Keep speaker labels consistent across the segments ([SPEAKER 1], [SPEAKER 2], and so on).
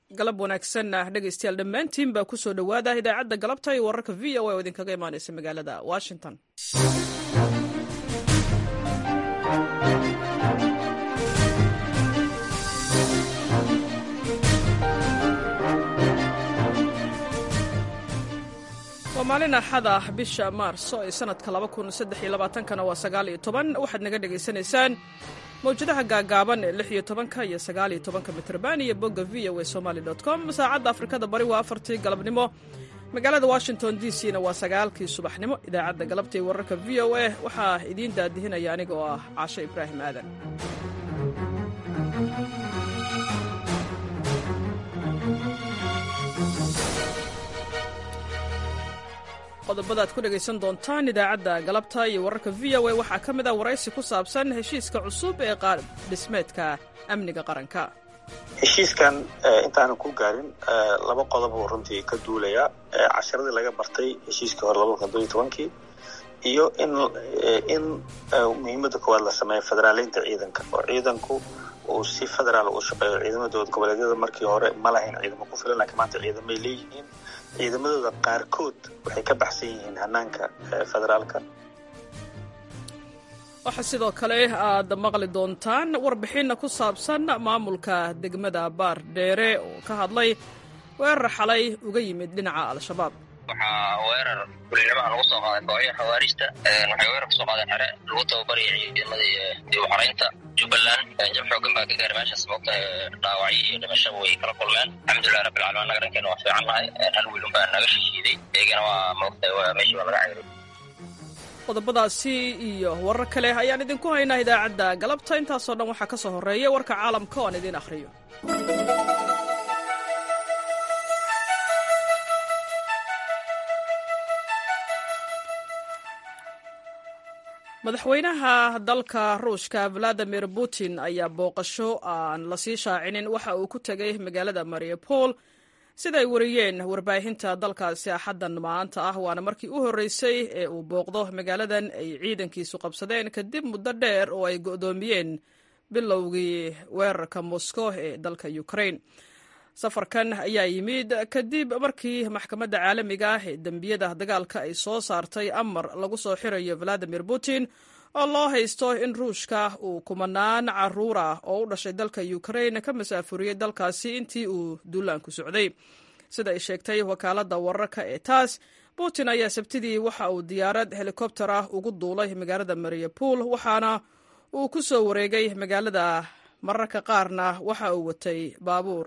[SPEAKER 1] galab wanaagsan ah dhegaystayaal dhammaantiin baa kusoo dhowaada idaacadda galabta iyo wararka v o a oo idinkaga imaanaysa magaalada washington waa maalin axad ah bisha maarso ee sanadka kana waa sagaaliyo toban waxaad naga dhegaysanaysaan mawjadaha gaagaaban ee lix iyo tobanka iyo sagaaliyo tobanka mitrban iyo bogga v o a somaali com saacadda afrikada bari waa afartii galabnimo magaalada washington d c na waa sagaalkii subaxnimo idaacadda galabta ee wararka v o a waxaa idiin daadihinaya aniga oo ah caasho ibraahim aadan qodobada ad ku dhegaysan doontaan idaacadda galabta iyo wararka v o a waxaa ka mid ah waraysi ku saabsan heshiiska cusub ee qaar dhismeedka amniga qaranka
[SPEAKER 2] heshiiskan intaanan ku gaarin laba qodob uu runtii ka duulaya casharadii laga bartay heshiiskii hore laba kun todobiyo tobankii iyo in in muhiimadda koowaad la sameeyo federaaleynta ciidanka oo ciidanku uu si federaal u shaqeeyo ciidamadooda goboleedyada markii hore ma lahayn ciidamo ku filan laakiin maanta ciidamay leeyihiin ciidamadooda qaarkood waxay ka baxsan yihiin hanaanka federaalka
[SPEAKER 1] waxaa sidoo kale aad maqli doontaan warbixinna ku saabsan maamulka degmada baar dheere oo ka hadlay weerar xalay uga yimid dhinaca al-shabaab
[SPEAKER 3] waxaa weerar kulinimo ah lagu soo qaaday kooxya khawaarijta waxay weerar kusoo qaadeen xere lagu tababaraya ciidamadii dib u xaraynta jubbaland jab xoogan baa ka gaaray meeshaas moogta dhaawacyo iyo dhimashaba way kala kulmeen alxamdulilah rabbilcalamin annaga dhankeena waa fiican nahay hal wiil unbaa naga shishiiday iyagana waa moogta meeshii waa laga cayray
[SPEAKER 1] qodobadaasi iyo warar kale ayaan idinku haynaa idaacadda galabta intaasoo dhan waxaa ka soo horreeya warka caalamka oo aan idiin akhriyo madaxweynaha dalka ruushka valadimir putin ayaa booqasho aan lasii shaacinin waxa uu ku tegay magaalada mariupol siday wariyeen warbaahinta dalkaasi axaddan maanta ah waana markii u horreysay ee uu booqdo magaaladan ay ciidankiisu qabsadeen kadib muddo dheer oo ay go'doomiyeen bilowgii weerarka moscow ee dalka ukraine safarkan ayaa yimid kadib markii maxkamadda caalamiga ah ee dembiyada dagaalka ay soo saartay amar lagu soo xirayo valadimir putin oo loo haysto in ruushka uu kumanaan caruur ah oo u dhashay dalka ukraine ka masaafuriyey dalkaasi intii uu duulaanku socday sida ay sheegtay wakaaladda wararka ee taas putin ayaa sabtidii waxa uu diyaarad helikobter ah ugu duulay magaalada mariupol waxaana uu ku soo wareegay magaalada mararka qaarna waxa uu watay baabuur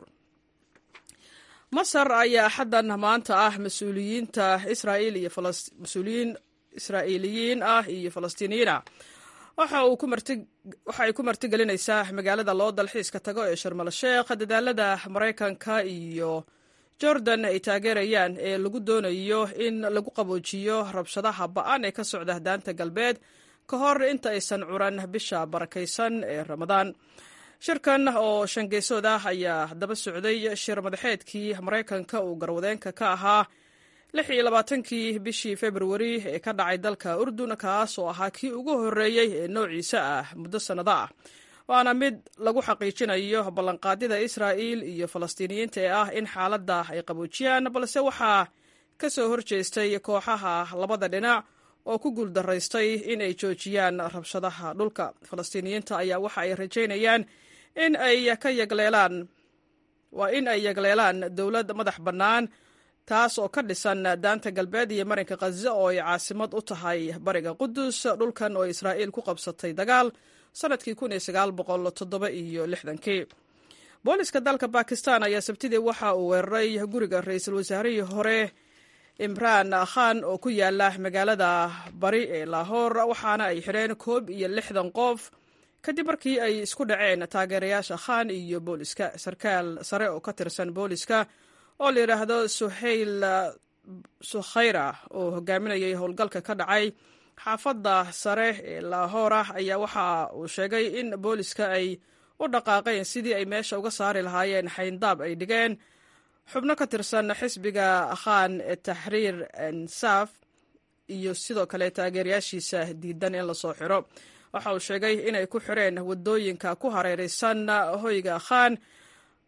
[SPEAKER 1] masar ayaa xaddan maanta ah mas-uuliyiinta israa'iil iyo mas-uuliyiin israa'iiliyiin ah iyo falastiiniyiin ah waxa uu ku marti waxa ay ku martigelinaysaa magaalada loo dalxiiska tago ee sharmal sheekh dadaalada maraykanka iyo jordan ay taageerayaan ee lagu doonayo in lagu qaboojiyo rabshadaha ba'an ee ka socda daanta galbeed ka hor inta aysan curan bisha barakaysan ee ramadaan shirkan oo shangeysood ah ayaa daba socday shir madaxeedkii maraykanka uu garwadeenka ka ahaa lix iyo labaatankii bishii februari ee ka dhacay dalka urdun kaas oo ahaa kii ugu horreeyey ee noociisa ah muddo sannado ah waana mid lagu xaqiijinayo ballanqaadyada israa'iil iyo falastiiniyiinta ee ah in xaaladda ay qaboojiyaan balse waxaa ka soo horjeestay kooxaha labada dhinac oo ku guuldaraystay in ay joojiyaan rabshadaha dhulka falastiiniyiinta ayaa waxa ay rajaynayaan in ay ka yagleelaan waa in ay yagleelaan dowlad madax bannaan taas oo ka dhisan daanta galbeed iyo marinka khaza oo ay caasimad u tahay bariga qudus dhulkan oo israa'iil ku qabsatay dagaal sannadkii kun iyo sagaal boqol toddoba iyo lixdankii booliska dalka bakistan ayaa sabtidii waxa uu weeraray guriga ra-iisul wasaarihii hore imraan khan oo ku yaala magaalada bari ee lahoor waxaana ay xidheen koob iyo lixdan qof kadib markii ay isku dhaceen taageerayaasha khan iyo booliska sarkaal sare oo ka tirsan booliska oo la yidhaahdo suhayl sukhayra oo hogaaminayay howlgalka ka dhacay xaafadda sare ee lahoor ah ayaa waxa uu sheegay in booliska ay u dhaqaaqeen sidii ay meesha uga saari lahaayeen xayndaab ay dhigeen xubno ka tirsan xisbiga khan ee taxriir insaf iyo sidoo kale taageerayaashiisa diidan in lasoo xiro waxa uu sheegay inay ku xireen wadooyinka ku hareeraysan hoyga khan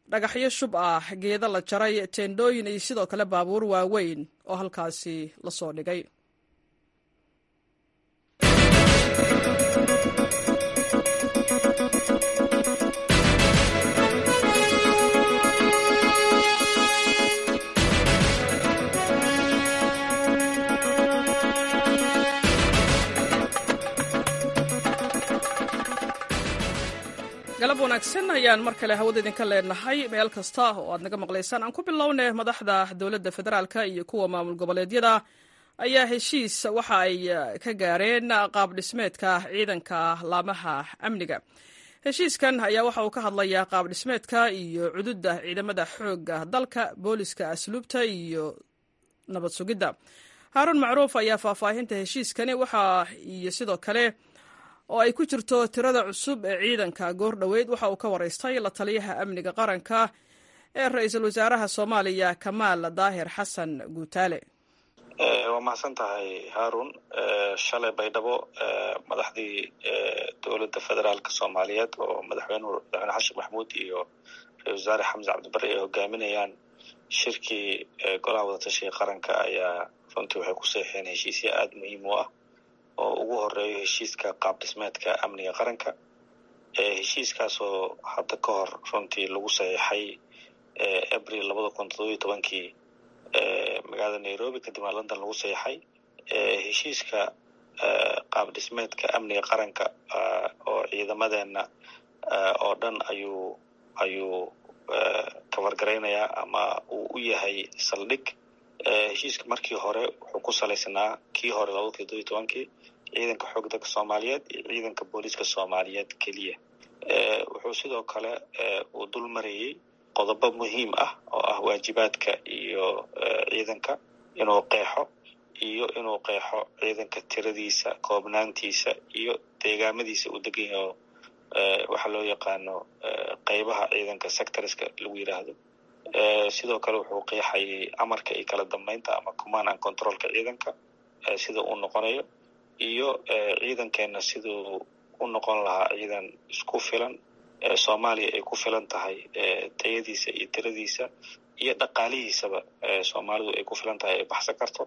[SPEAKER 1] dhagaxyo shub ah geeda la jaray teendhooyin iyo sidoo kale baabuur waaweyn oo halkaasi lasoo dhigay galab wanaagsan ayaan mar kale hawada idinka leenahay meel kasta oo aad naga maqlaysaan aan ku bilownay madaxda dowladda federaalka iyo kuwa maamul goboleedyada ayaa heshiis waxa ay ka gaareen qaab dhismeedka ciidanka laamaha amniga heshiiskan ayaa waxa uu ka hadlayaa qaab dhismeedka iyo cududda ciidamada xoogga dalka booliska asluubta iyo nabad sugidda haaruun macruuf ayaa faahfaahinta heshiiskani waxa iyo sidoo kale oo ay ku jirto tirada cusub ee ciidanka goor dhoweyd waxa uu ka waraystay la taliyaha amniga qaranka ee ra-iisul wasaaraha soomaaliya kamaal daahir xasan guutaale
[SPEAKER 2] waa mahadsan tahay haarun shalay baydhabo madaxdii dowladda federaalka soomaaliyeed oo madaxweynuhu madaxweyne xashin maxamuud iyo ra-isul wasaare xamse cabdibari ay hogaaminayaan shirkii golaha wadatashiga qaranka ayaa runtii waxay ku seexeen heshiisya aada muhiim u ah oo ugu horeeyo heshiiska qaab dhismeedka amniga qaranka heshiiskaasoo hadda ka hor runtii lagu saxiixay abril labada kun todobiyo tobankii magaalada nairobi kadibna london lagu saxiixay heshiiska qaab dhismeedka amniga qaranka oo ciidamadeena oo dhan ayuu ayuu kabargaraynayaa ama uu u yahay saldhig heshiiska markii hore wuxuu ku salaysnaa kii hore labada kun todobiyo tobankii ciidanka xoog dalka soomaaliyeed iyo ciidanka booliiska soomaaliyeed keliya wuxuu sidoo kale uu dul marayey qodobo muhiim ah oo ah waajibaadka iyo ciidanka inuu qeexo iyo inuu qeexo ciidanka tiradiisa koobnaantiisa iyo deegaamadiisa uu degan yaho waxaa loo yaqaano qeybaha ciidanka sectorska lagu yiraahdo sidoo kale wuxuu qeexayay amarka iyo kala dambeynta ama command and controlka ciidanka sida uu noqonayo iyo ciidankeena siduu u noqon lahaa ciidan isku filan soomaaliya ay ku filan tahay tayadiisa iyo tiradiisa iyo dhaqaalihiisaba soomaalidu ay ku filan tahay ay baxsan karto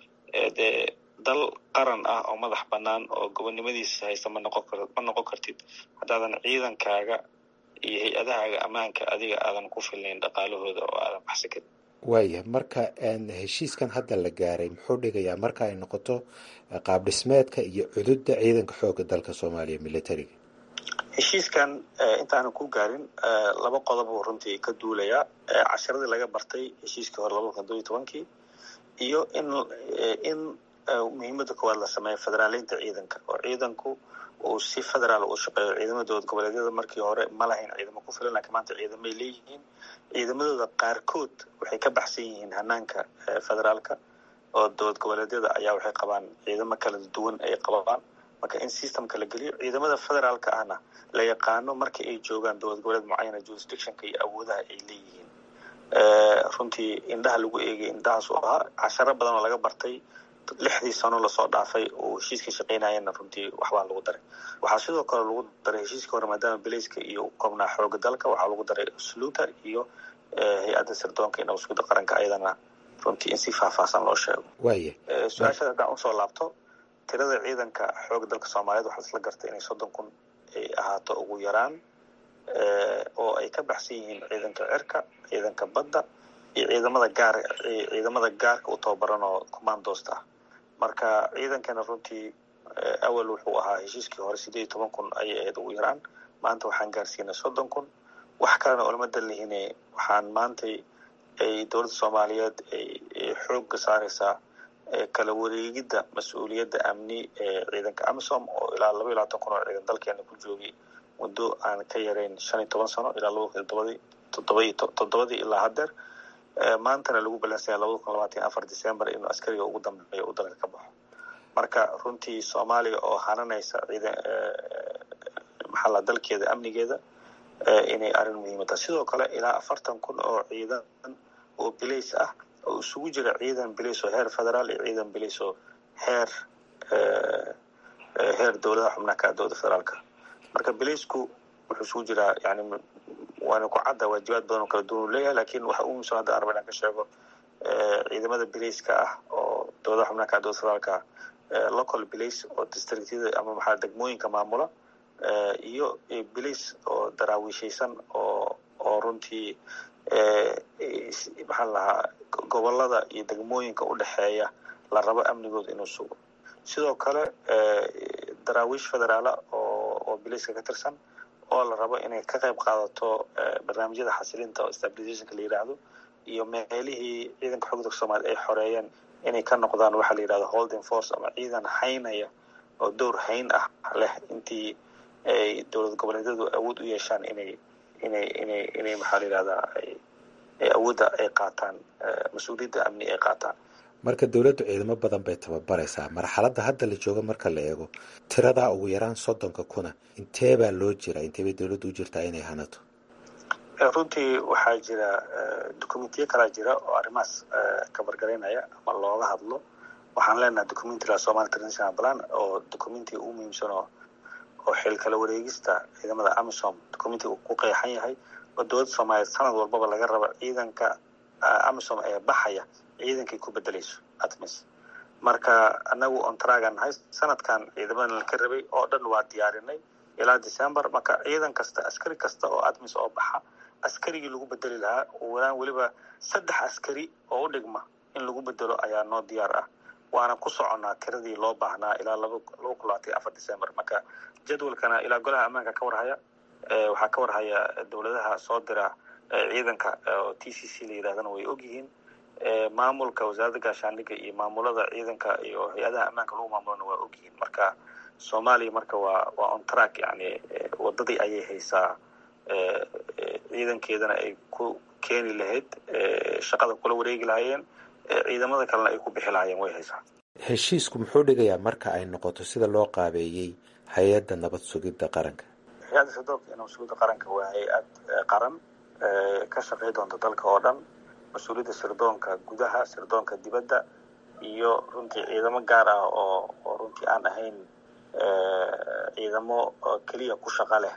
[SPEAKER 2] dee dal qaran ah oo madax bannaan oo gobonnimadiisa haysta ma noqon kar ma noqon kartid haddaadan ciidankaaga iyo hay-adahaaga ammaanka adiga aadan ku filnayn dhaqaalahooda oo aadan baxsan karin
[SPEAKER 4] waaya marka heshiiskan hadda la gaaray muxuu dhigayaa marka ay noqoto qaab dhismeedka iyo cududda ciidanka xoogga dalka soomaaliya militariga
[SPEAKER 2] heshiiskan intaanan ku gaarin laba qodob uu runtii ka duulayaa casharadii laga bartay heshiiskii hore labada kun todobiyo tobankii iyo in in muhiimadda koowaad la sameeyo federaaleynta ciidanka oo ciidanku uu si federaal u shaqeeyo ciidamada dowlad goboleedyada markii hore ma lahayn ciidamo ku filan laakiin maanta ciidamay leeyihiin ciidamadooda qaarkood waxay ka baxsan yihiin hanaanka federaalka oo dowlad goboleedyada ayaa waxay qabaan ciidamo kala duwan ay qabaan marka in systemka la geliyo ciidamada federaalka ahna la yaqaano marka ay joogaan dowlad goboleed mucayana jurisdictionka iyo awoodaha ay leeyihiin runtii indhaha lagu eegay indhahaas u ahaa casharo badan oo laga bartay lixdii sano lasoo dhaafay oo heshiiska shaqaynayana runtii waxbaa lagu daray waxaa sidoo kale lagu daray heshiiska hore maadaama belayska iyo koobnaa xooga dalka waxaa lagu daray sluuta iyo hay-adda sirdoonka iyo nabasugida qaranka ayadana runtii in si faahfaahsan loo sheego
[SPEAKER 4] waaya
[SPEAKER 2] su-aashada haddaan usoo laabto tirada ciidanka xooga dalka soomaaliyeed waxaa isla gartay inay soddon kun ay ahaato ugu yaraan oo ay ka baxsan yihiin ciidanka cirka ciidanka badda iyo ciidamada gaar ciidamada gaarka u tababaran oo commandost ah marka ciidankana runtii awal wuxuu ahaa heshiiskii hore sideed iyo toban kun ayay ahayd ugu yaraan maanta waxaan gaarsiinay soddon kun wax kalena olama dalihine waxaan maantay ay dowladda soomaaliyeed ay xoogga saareysaa kala wareegidda mas-uuliyadda amni ee ciidanka amisom oo ilaa laba iyo labaatan kun oo ciidan dalkeena ku joogay muddo aan ka yarayn shan iyo toban sano ilaa laba kun todobadii todobaiy toddobadii ilaa haddeer maantana lagu balansanya labada kun labaatan iyo afar december inuu askariga ugu dambeeyo uu dalka ka baxo marka runtii soomaaliya oo hananaysa ciidan maxalla dalkeeda amnigeeda inay arrin muhiima tahay sidoo kale ilaa afartan kun oo ciidan oo bilays ah oo isugu jira ciidan bilays oo heer federaal iyo ciidan bilays oo heer heer dowladaha xubnaha ka dowladda federaalka marka bilaysku wuxuu isugu jiraa yani waana ku cadda waajibaad badan oo kala duwan u leeyahay lakin waxa ugu muhiimsan hadda arba inaan ka sheego ciidamada bilayska ah oo dowladaha xubnaha ka dowlad federaalka local bilace oo districtyada ama maxaa degmooyinka maamula iyo bilace oo daraawiishaysan oo oo runtii maxaa lahaa gobolada iyo degmooyinka u dhexeeya la rabo amnigooda inuu sugo sidoo kale daraawiish federaala oo oo bilayska ka tirsan oo la rabo inay ka qayb qaadato barnaamijyada xasilinta oo stabilizationka la yidhaahdo iyo meelihii ciidanka xogda soomaliya ay xoreeyeen inay ka noqdaan waxaa la yidhahdo holding force ama ciidan haynaya oo dowr hayn ah leh intii ay dowlad goboleedyadu awood u yeeshaan inay inay inay inay maxaa la yidhahdaa ay awoodda ay qaataan mas-uuliyadda amni ay qaataan
[SPEAKER 4] marka dowladdu ciidamo badan bay tababaraysaa marxaladda hadda la joogo marka la eego tiradaa ugu yaraan soddonka kuna intee baa loo jira intee bay dowladdu u jirtaa inay hanato
[SPEAKER 2] runtii waxaa jira documentiyo kalaa jira oo arrimahaas kabargaraynaya ama looga hadlo waxaan leenahay documenti la somali international plan oo documentiga ugu muhiimsan oo oo xil kala wareegista ciidamada amisom documentiga ku qeexan yahay oo dowladda soomaaliyeed sanad walbaba laga raba ciidanka amisom ee baxaya ciidankay ku bedelayso atmis marka anagu ontragan nahay sanadkan ciidamadan laka rabay oo dhan waa diyaarinay ilaa december marka ciidan kasta askari kasta oo atmis oo baxa askarigii lagu bedeli lahaa walaan weliba saddex askari oo u dhigma in lagu bedelo ayaa noo diyaar ah waana ku soconnaa tiradii loo baahnaa ilaa laba laba kun labaatan afar december marka jadwalkana ilaa golaha ammaanka ka warhaya waxaa ka warhaya dowladaha soo dira ciidanka oo t c c la yidhahdana way ogyihiin maamulka wasaaradda gaashaandhigga iyo maamulada ciidanka iyo hay-adaha ammaanka lagu maamulana waa ogyihiin marka soomaaliya marka waa waa on track yani wadadii ayay haysaa ciidankeedana ay ku keeni lahayd shaqada kula wareegi lahaayeen ciidamada kalena ay ku bixi lahaayeen way haysaa
[SPEAKER 4] heshiisku muxuu dhigayaa marka ay noqoto sida loo qaabeeyey hay-adda nabad sugidda qaranka
[SPEAKER 2] hay-adda sadoobka nabad sugidda qaranka waa hay-ad qaran ka shaqey doonta dalka oo dhan mas-uuliyadda sirdoonka gudaha sirdoonka dibadda iyo runtii ciidamo gaar ah oo oo runtii aan ahayn ciidamo keliya ku shaqa leh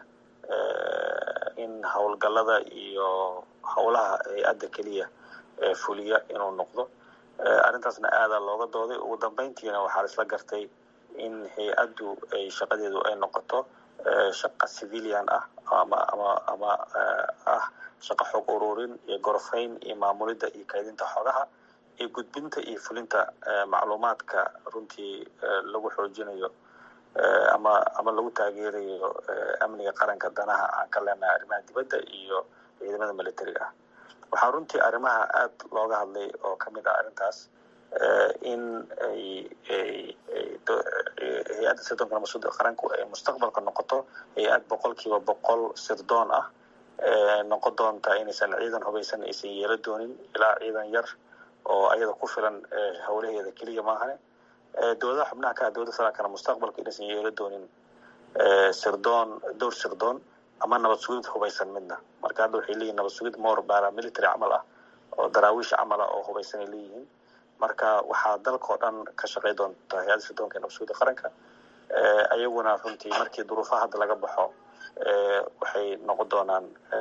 [SPEAKER 2] in howlgallada iyo howlaha hay-adda keliya fuliya inuu noqdo arrintaasna aadaa looga dooday ugu dambeyntiina waxaa la isla gartay in hay-addu ay shaqadeedu ay noqoto shaqa civilian ah ama ama ama ah shaqo xog ururin iyo gorofayn iyo maamulidda iyo kaydinta xogaha iyo gudbinta iyo fulinta macluumaadka runtii lagu xoojinayo ama ama lagu taageerayo amniga qaranka danaha aan ka leenahay arrimaha dibadda iyo ciidamada militariga ah waxaa runtii arrimaha aada looga hadlay oo ka mid ah arrintaas in ay hay-adda sirdoonka nabadsuda qaranku ay mustaqbalka noqoto hay-ad boqolkiiba boqol sirdoon ah noqon doonta inaysan ciidan hubaysan aysan yeelo doonin ilaa ciidan yar oo ayada ku filan howlaheeda keliya maahane dowladaha xubnaha ka ah dowladda federaalkana mustaqbalka inaysan yeelo doonin sirdoon dowr sirdoon ama nabad sugid hubaysan midna marka hadda waxay leeyihin nabad sugid more baramilitary camal ah oo daraawiish camal ah oo hubaysan ay leeyihiin marka waxaa dalkao dhan ka shaqey doonta hay-adda sirdoonka ee nabad sugidda qaranka ayaguna runtii markii duruufaha hadda laga baxo waxay noqon doonaan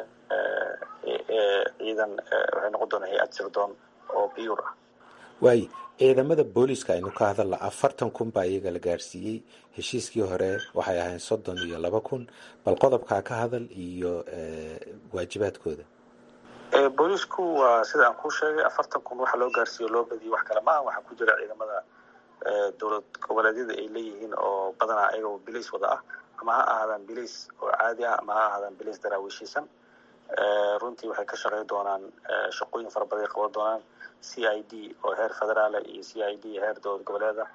[SPEAKER 2] ciidan waxay noqon doonaan hay-ad sirdoon oo biyur ah
[SPEAKER 4] waayo ciidamada booliska aynu ka hadalna afartan kun baa iyaga la gaadhsiiyey heshiiskii hore waxay ahayn soddon iyo laba kun bal qodobkaa ka hadal iyo waajibaadkooda
[SPEAKER 2] boolisku waa sida aan kuu sheegay afartan kun waxa loo gaarsiiyo loo badiyay wax kale maaha waxaa ku jira ciidamada dowlad goboleedyada ay leeyihiin oo badanaa ayagoo bilays wada ah ama ha ahaadaan bilays oo caadi ah ama ha ahaadaan bilays daraawiishiisan runtii waxay ka shaqey doonaan shaqooyin fara badan ay qaban doonaan c i d oo heer federaala iyo c i d heer dowlad goboleeda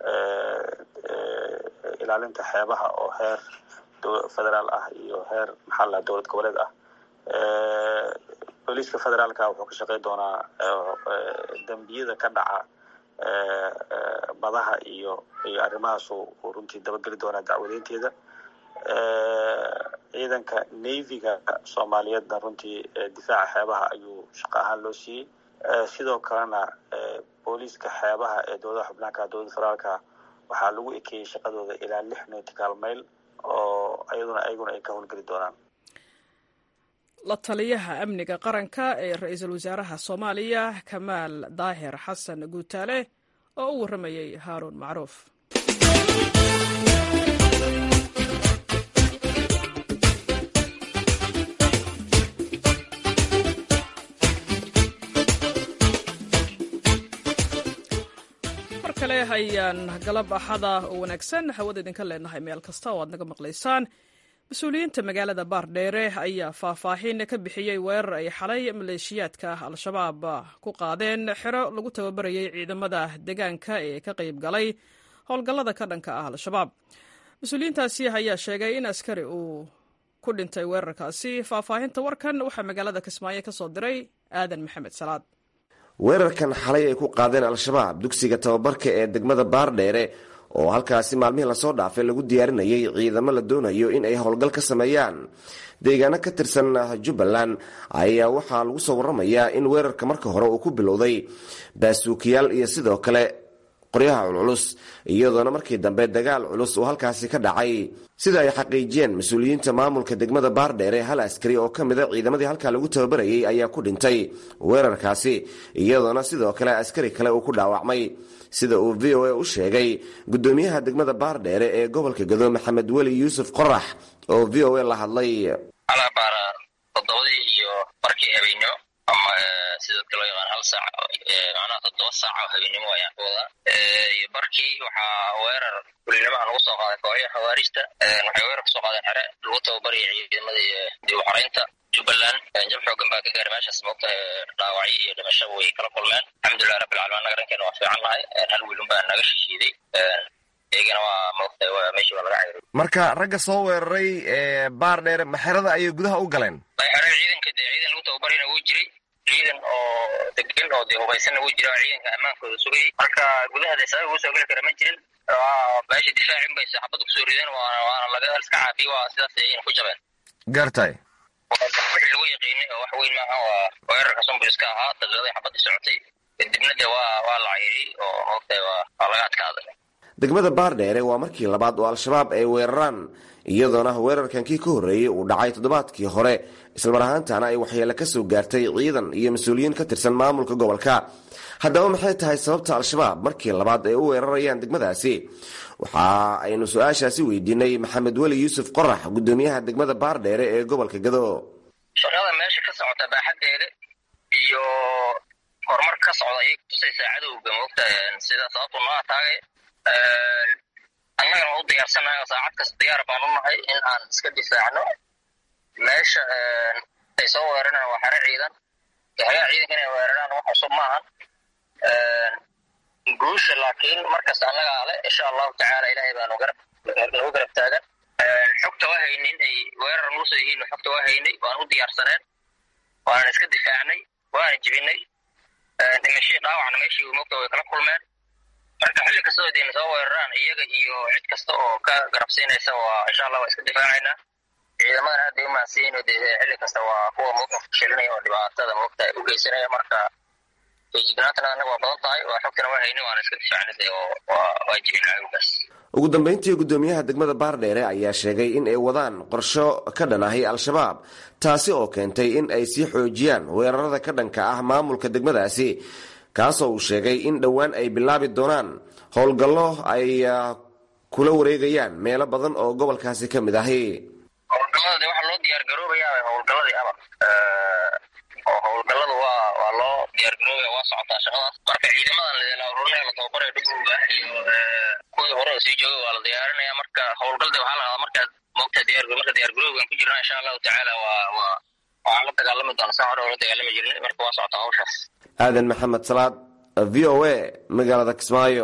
[SPEAKER 2] ilaalinta xeebaha oo heer federaal ah iyo heer maxaa la dowlad goboleed ah booliiska federaalka wuxuu ka shaqey doonaa dembiyada ka dhaca badaha iyo iyo arrimahaas uu runtii dabageli doonaa dacwadeynteeda ciidanka navyga soomaaliyeedna runtii difaaca xeebaha ayuu shaqo ahaan loo siiyey sidoo kalena booliiska xeebaha ee dowladaha xubnaanka dowladda federaalka waxaa lagu ekeeyey shaqadooda ilaa lix nautical mail oo ayaduna ayaguna ay ka howlgeli doonaan
[SPEAKER 1] la taliyaha amniga qaranka ee ra-iisul wasaaraha soomaaliya kamaal daahir xasan guutaale oo u warramayey haaruun macruuf mar kale ayaan galab axada oo wanaagsan hawada idinka leenahay meel kasta oo aad naga maqlaysaan mas-uuliyiinta magaalada baardheere ayaa faahfaahin ka bixiyey weerar ay xalay maleeshiyaadka al-shabaab ku qaadeen xero lagu tababarayay ciidamada deegaanka ee ka qayb galay howlgallada ka dhanka ah al-shabaab mas-uuliyiintaasi ayaa sheegay in askari uu ku dhintay weerarkaasi faahfaahinta warkan waxaa magaalada kismaayo ka soo diray aadan maxamed salaad
[SPEAKER 5] weerarkan xalay ay ku qaadeen al-shabaab dugsiga tababarka ee degmada baardheere oo halkaasi maalmihii lasoo dhaafay lagu diyaarinayay ciidamo la doonayo in ay howlgal ka sameeyaan deegaano ka tirsan jubbaland ayaa waxaa lagu soo waramayaa in weerarka marka hore uu ku bilowday baasuukiyaal iyo sidoo kale qoryaha culculus iyadoona markii dambe dagaal culus uu halkaasi ka dhacay sida ay xaqiijiyeen mas-uuliyiinta maamulka degmada baardheere hal askari oo ka mida ciidamadii halkaa lagu tababarayay ayaa ku dhintay weerarkaasi iyadoona sidoo kale askari kale uu ku dhaawacmay sida uu v o a u sheegay gudoomiyaha degmada baardheere ee gobolka gado maxamed weli yuusuf qorax oo v o a la hadlay
[SPEAKER 3] alabaara toddobadii iyo barkii habeenimo ama sida dadka loo yaqaan hal saac macnaha toddoba saac oo habeenimo ayaan ku wadaa iyo barkii waxaa weerar kulinimaha lagu soo qaaday kooxyaha khawaarijta waxay weerar kusoo qaadeen xere lagu tababaraya ciidamadii dib u xaraynta jubbaland jab xoogan baa ka gaaray meeshaas moogta dhaawacyo iyo dhimasho way kala kulmeen alxamdulilah rabbilcalamin annaga dhankeena waa fiican nahay hal wiilun baa naga shishiiday iyagana waa moogta meeshii waa laga cayray
[SPEAKER 5] marka ragga soo weeraray baardheere maxerada ayay gudaha u galeen
[SPEAKER 3] xerada ciidanka dee ciidan lagu tababarayna wuu jiray ciidan oo degan oo dee hubaysanna wuu jira oo ciidanka ammaankooda sugayay marka gudaha dee sabab uu soo geli kara ma jirin meesha difaacin bay saxabada kusoo rideen waana waana laga iska caafiye waa sidaas ayayna ku jabeen
[SPEAKER 5] gartay
[SPEAKER 3] wixii lagu yaqiinay oo wax weyn maaha waa weerarka sumbuliska ahaa daqiiqadii xabadii socotay kadibna dee waa waa la cayray oo moogtahay waa waa laga adkaaday
[SPEAKER 5] degmada baardheere waa markii labaad oo al-shabaab ay weeraraan iyadoona weerarkan kii ka horreeyey uu dhacay toddobaadkii hore islamar ahaantana ay waxyeele ka soo gaartay ciidan iyo mas-uuliyiin ka tirsan maamulka gobolka haddaba maxay tahay sababta al-shabaab markii labaad ay u weerarayaan degmadaasi waxa aynu su-aashaasi weydiinay maxamed weli yuusuf qorax gudoomiyaha degmada baardheere ee gobolka gado
[SPEAKER 3] shaqada meesha ka socota baaxaddeeda iyo horumar ka socda ayay kutusaysaa cadowga moogta sida sababtu noo ataagay annagana waa u diyaarsannahay oo saacad kasta diyaar baan u nahay in aan iska difaacno meesha ay soo weeraraan waa xere ciidan xegaha ciidanka inay weeraraan wax cusub maahan guusha laakiin markasta annagaa le insha allahu tacaala ilaahay baanu garab nagu garab taagan xogta waa haynay in ay weerar nugu soo yihiin xogta waa haynay waan u diyaarsaneen waanan iska difaacnay waana jibinay dhimashii dhaawacna meeshii mogta way kala kulmeen marka xilli kastoo dayna soo weeraraan iyaga iyo cid kasta oo ka garabsiinaysa waa insha allah waa iska difaacaynaa ciidamadan aad bay u mahadsiyin oo dee xilli kasta waa kuwa moogta fashilinaya oo dhibaatada moogta u geysanaya marka feejignaantana annaga waa badan tahay waa xogtana waa haynay waana iska difaacnay dee oo waa waa jibin cadowgaas
[SPEAKER 5] ugu dambeyntii gudoomiyaha degmada baardheere ayaa sheegay in ay wadaan qorsho ka dhan ahi al-shabaab taasi oo keentay in ay sii xoojiyaan weerarada ka dhanka ah maamulka degmadaasi kaasoo uu sheegay in dhowaan ay bilaabi doonaan howlgallo ay kula wareegayaan meelo badan oo gobolkaasi ka mid ahi
[SPEAKER 3] howlgallada de waxaa loo diyaar garoobayaa howlgalladii ama oo howlgalladu waa waa loo diyaar garoobaya waa socotaa shaqadaas marka ciidamadan la ururinaya la tababaraya dhugowga iyo kuwii hore sii joogay waa la diyaarinaya marka howlgal de waxaa la qadaa markaad moogta diyaar marka diyaar garoogan ku jirna insha allahu tacaala waa waa waxaan la dagaalami doona saa hore oo la dagaalami jirnay marka waa socotaa hawshaas
[SPEAKER 5] aadan maxamed salaad v o a magaalada kismaayo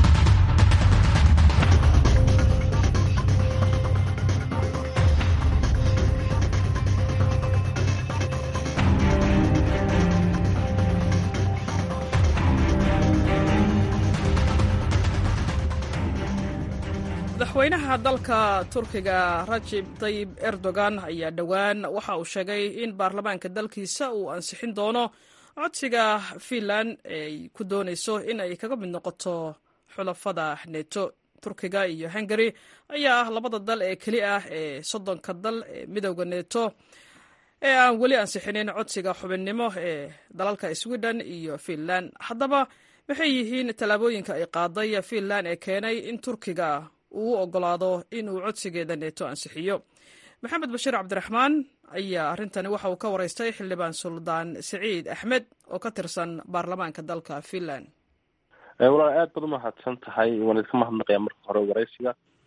[SPEAKER 1] madaxweynaha dalka turkiga rajib tayib erdogan ayaa dhowaan waxa uu sheegay in baarlamaanka dalkiisa uu ansixin doono codsiga finland ay ku doonayso in ay kaga mid noqoto xulafada neto turkiga iyo hungari ayaa ah labada dal ee keli ah ee soddonka dal ee midowda neto ee aan weli ansixinin codsiga xubinnimo ee dalalka sweden iyo finland haddaba maxay yihiin tallaabooyinka ay qaaday finland ee keenay in turkiga uu u ogolaado inuu codsigeeda neeto ansixiyo maxamed bashiir cabdiraxmaan ayaa arrintani waxa uu ka waraystay xildhibaan suldaan siciid axmed oo ka tirsan baarlamaanka dalka finland
[SPEAKER 6] walaal aad baad umahadsan tahay waan idinka mahadnaqaya marka hore waraysiga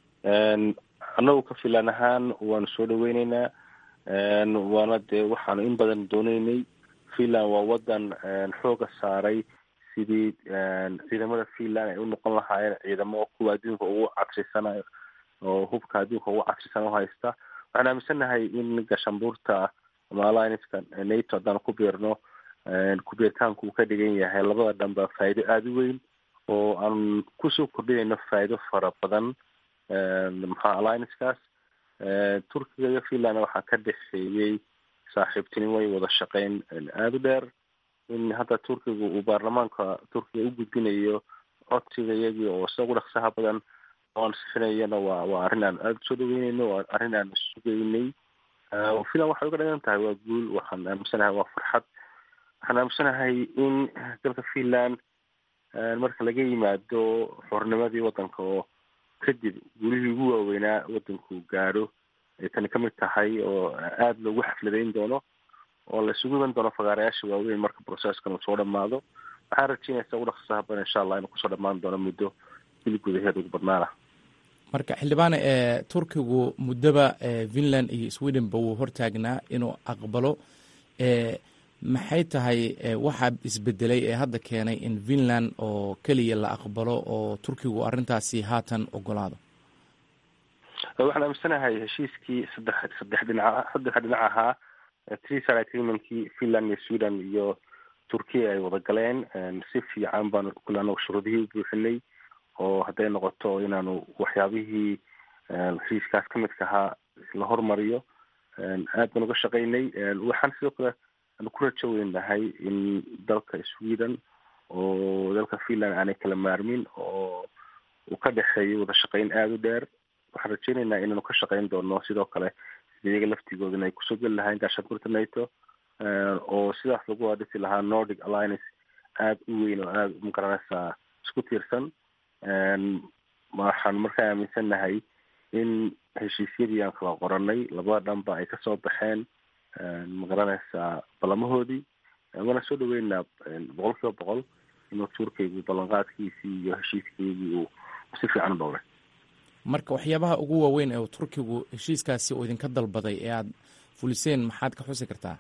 [SPEAKER 6] annagu ka filan ahaan waanu soo dhaweyneynaa waana dee waxaanu in badan dooneynay finland waa wadan xooga saaray sidii ciidamada finland ay u noqon lahaayeen ciidamo kuwa adduunka ugu casrisanayo oo hubka adduunka ugu casrisan u haysta waxaan aaminsannahay in gashambuurta ama allianceka nato haddaan ku biirno ku-biiritaanku uu ka dhigan yahay labada dhanba faa'iido aada u weyn oo aan kusoo kordhinayno faa'iido fara badan maxaa alliancekaas turkiga iyo finland waxaa ka dhexeeyey saaxiibtinimo iyo wada shaqeyn aada u dheer in hadda turkiga uu baarlamaanka turkiga u gudbinayo codsiga iyagii oo isagu dhaqsaha badan oo ansixinayana waa waa arrin aan aada usoo dhaweyneyno waa arrin aan sugeynay finland waxay uga dhigan tahay waa guul waxaan aaminsanahay waa farxad waxaan aaminsanahay in dalka finland marka laga yimaado xornimadii waddanka oo kadib gulihii ugu waaweynaa waddanku gaadho ay tani kamid tahay oo aada loogu xafladeyn doono oo la isugu iman doono fagaarayaasha waaweyn marka processkan uu soo dhamaado waxaan rajeynaysa ugu dhaqsaha badan insha allah inuu kusoo dhamaan doono muddo bil gudaheed ugu badnaana
[SPEAKER 7] marka xildhibaane ee turkigu muddoba finland iyo swedenba wuu hortaagnaa inuu aqbalo maxay tahay waxaa isbedelay ee hadda keenay in finland oo keliya la aqbalo oo turkigu arrintaasi haatan ogolaado
[SPEAKER 6] waxaan aaminsanahay heshiiskii saddex saddex dhinaca saddex dhinac ahaa tresar agreementkii finland iyo sweden iyo turkiya ay wada galeen si fiican baanu kule anagu shuruudihii u buuxinay oo hadday noqoto inaanu waxyaabihii heshiiskaas ka midka ahaa la hormariyo aad baan uga shaqaynay waxaan sidoo kale aanu ku rajo weynahay in dalka sweden oo dalka finland aanay kala maarmin oo uu ka dhexeeyo wada shaqayn aada u dheer waxaan rajeyneynaa inaanu ka shaqayn doono sidoo kale sida iyaga laftigooda in ay kusoo geli lahayn gaashaankurta nato oo sidaas lagu adhisi lahaa nordic alliance aada u weyn oo aada magaranaysaa isku tiirsan waxaan markaa aaminsannahay in heshiisyadii aan kala qoranay labada dhanba ay kasoo baxeen magaranaysaa ballamahoodii waana soo dhaweynaa boqol kiiba boqol inuu turkaygu ballanqaadkiisii iyo heshiiskaygii uu si fiican u dhowray
[SPEAKER 7] marka waxyaabaha ugu waaweyn ee turkigu heshiiskaasi uu idinka dalbaday ee aada fuliseen maxaad ka xusi kartaa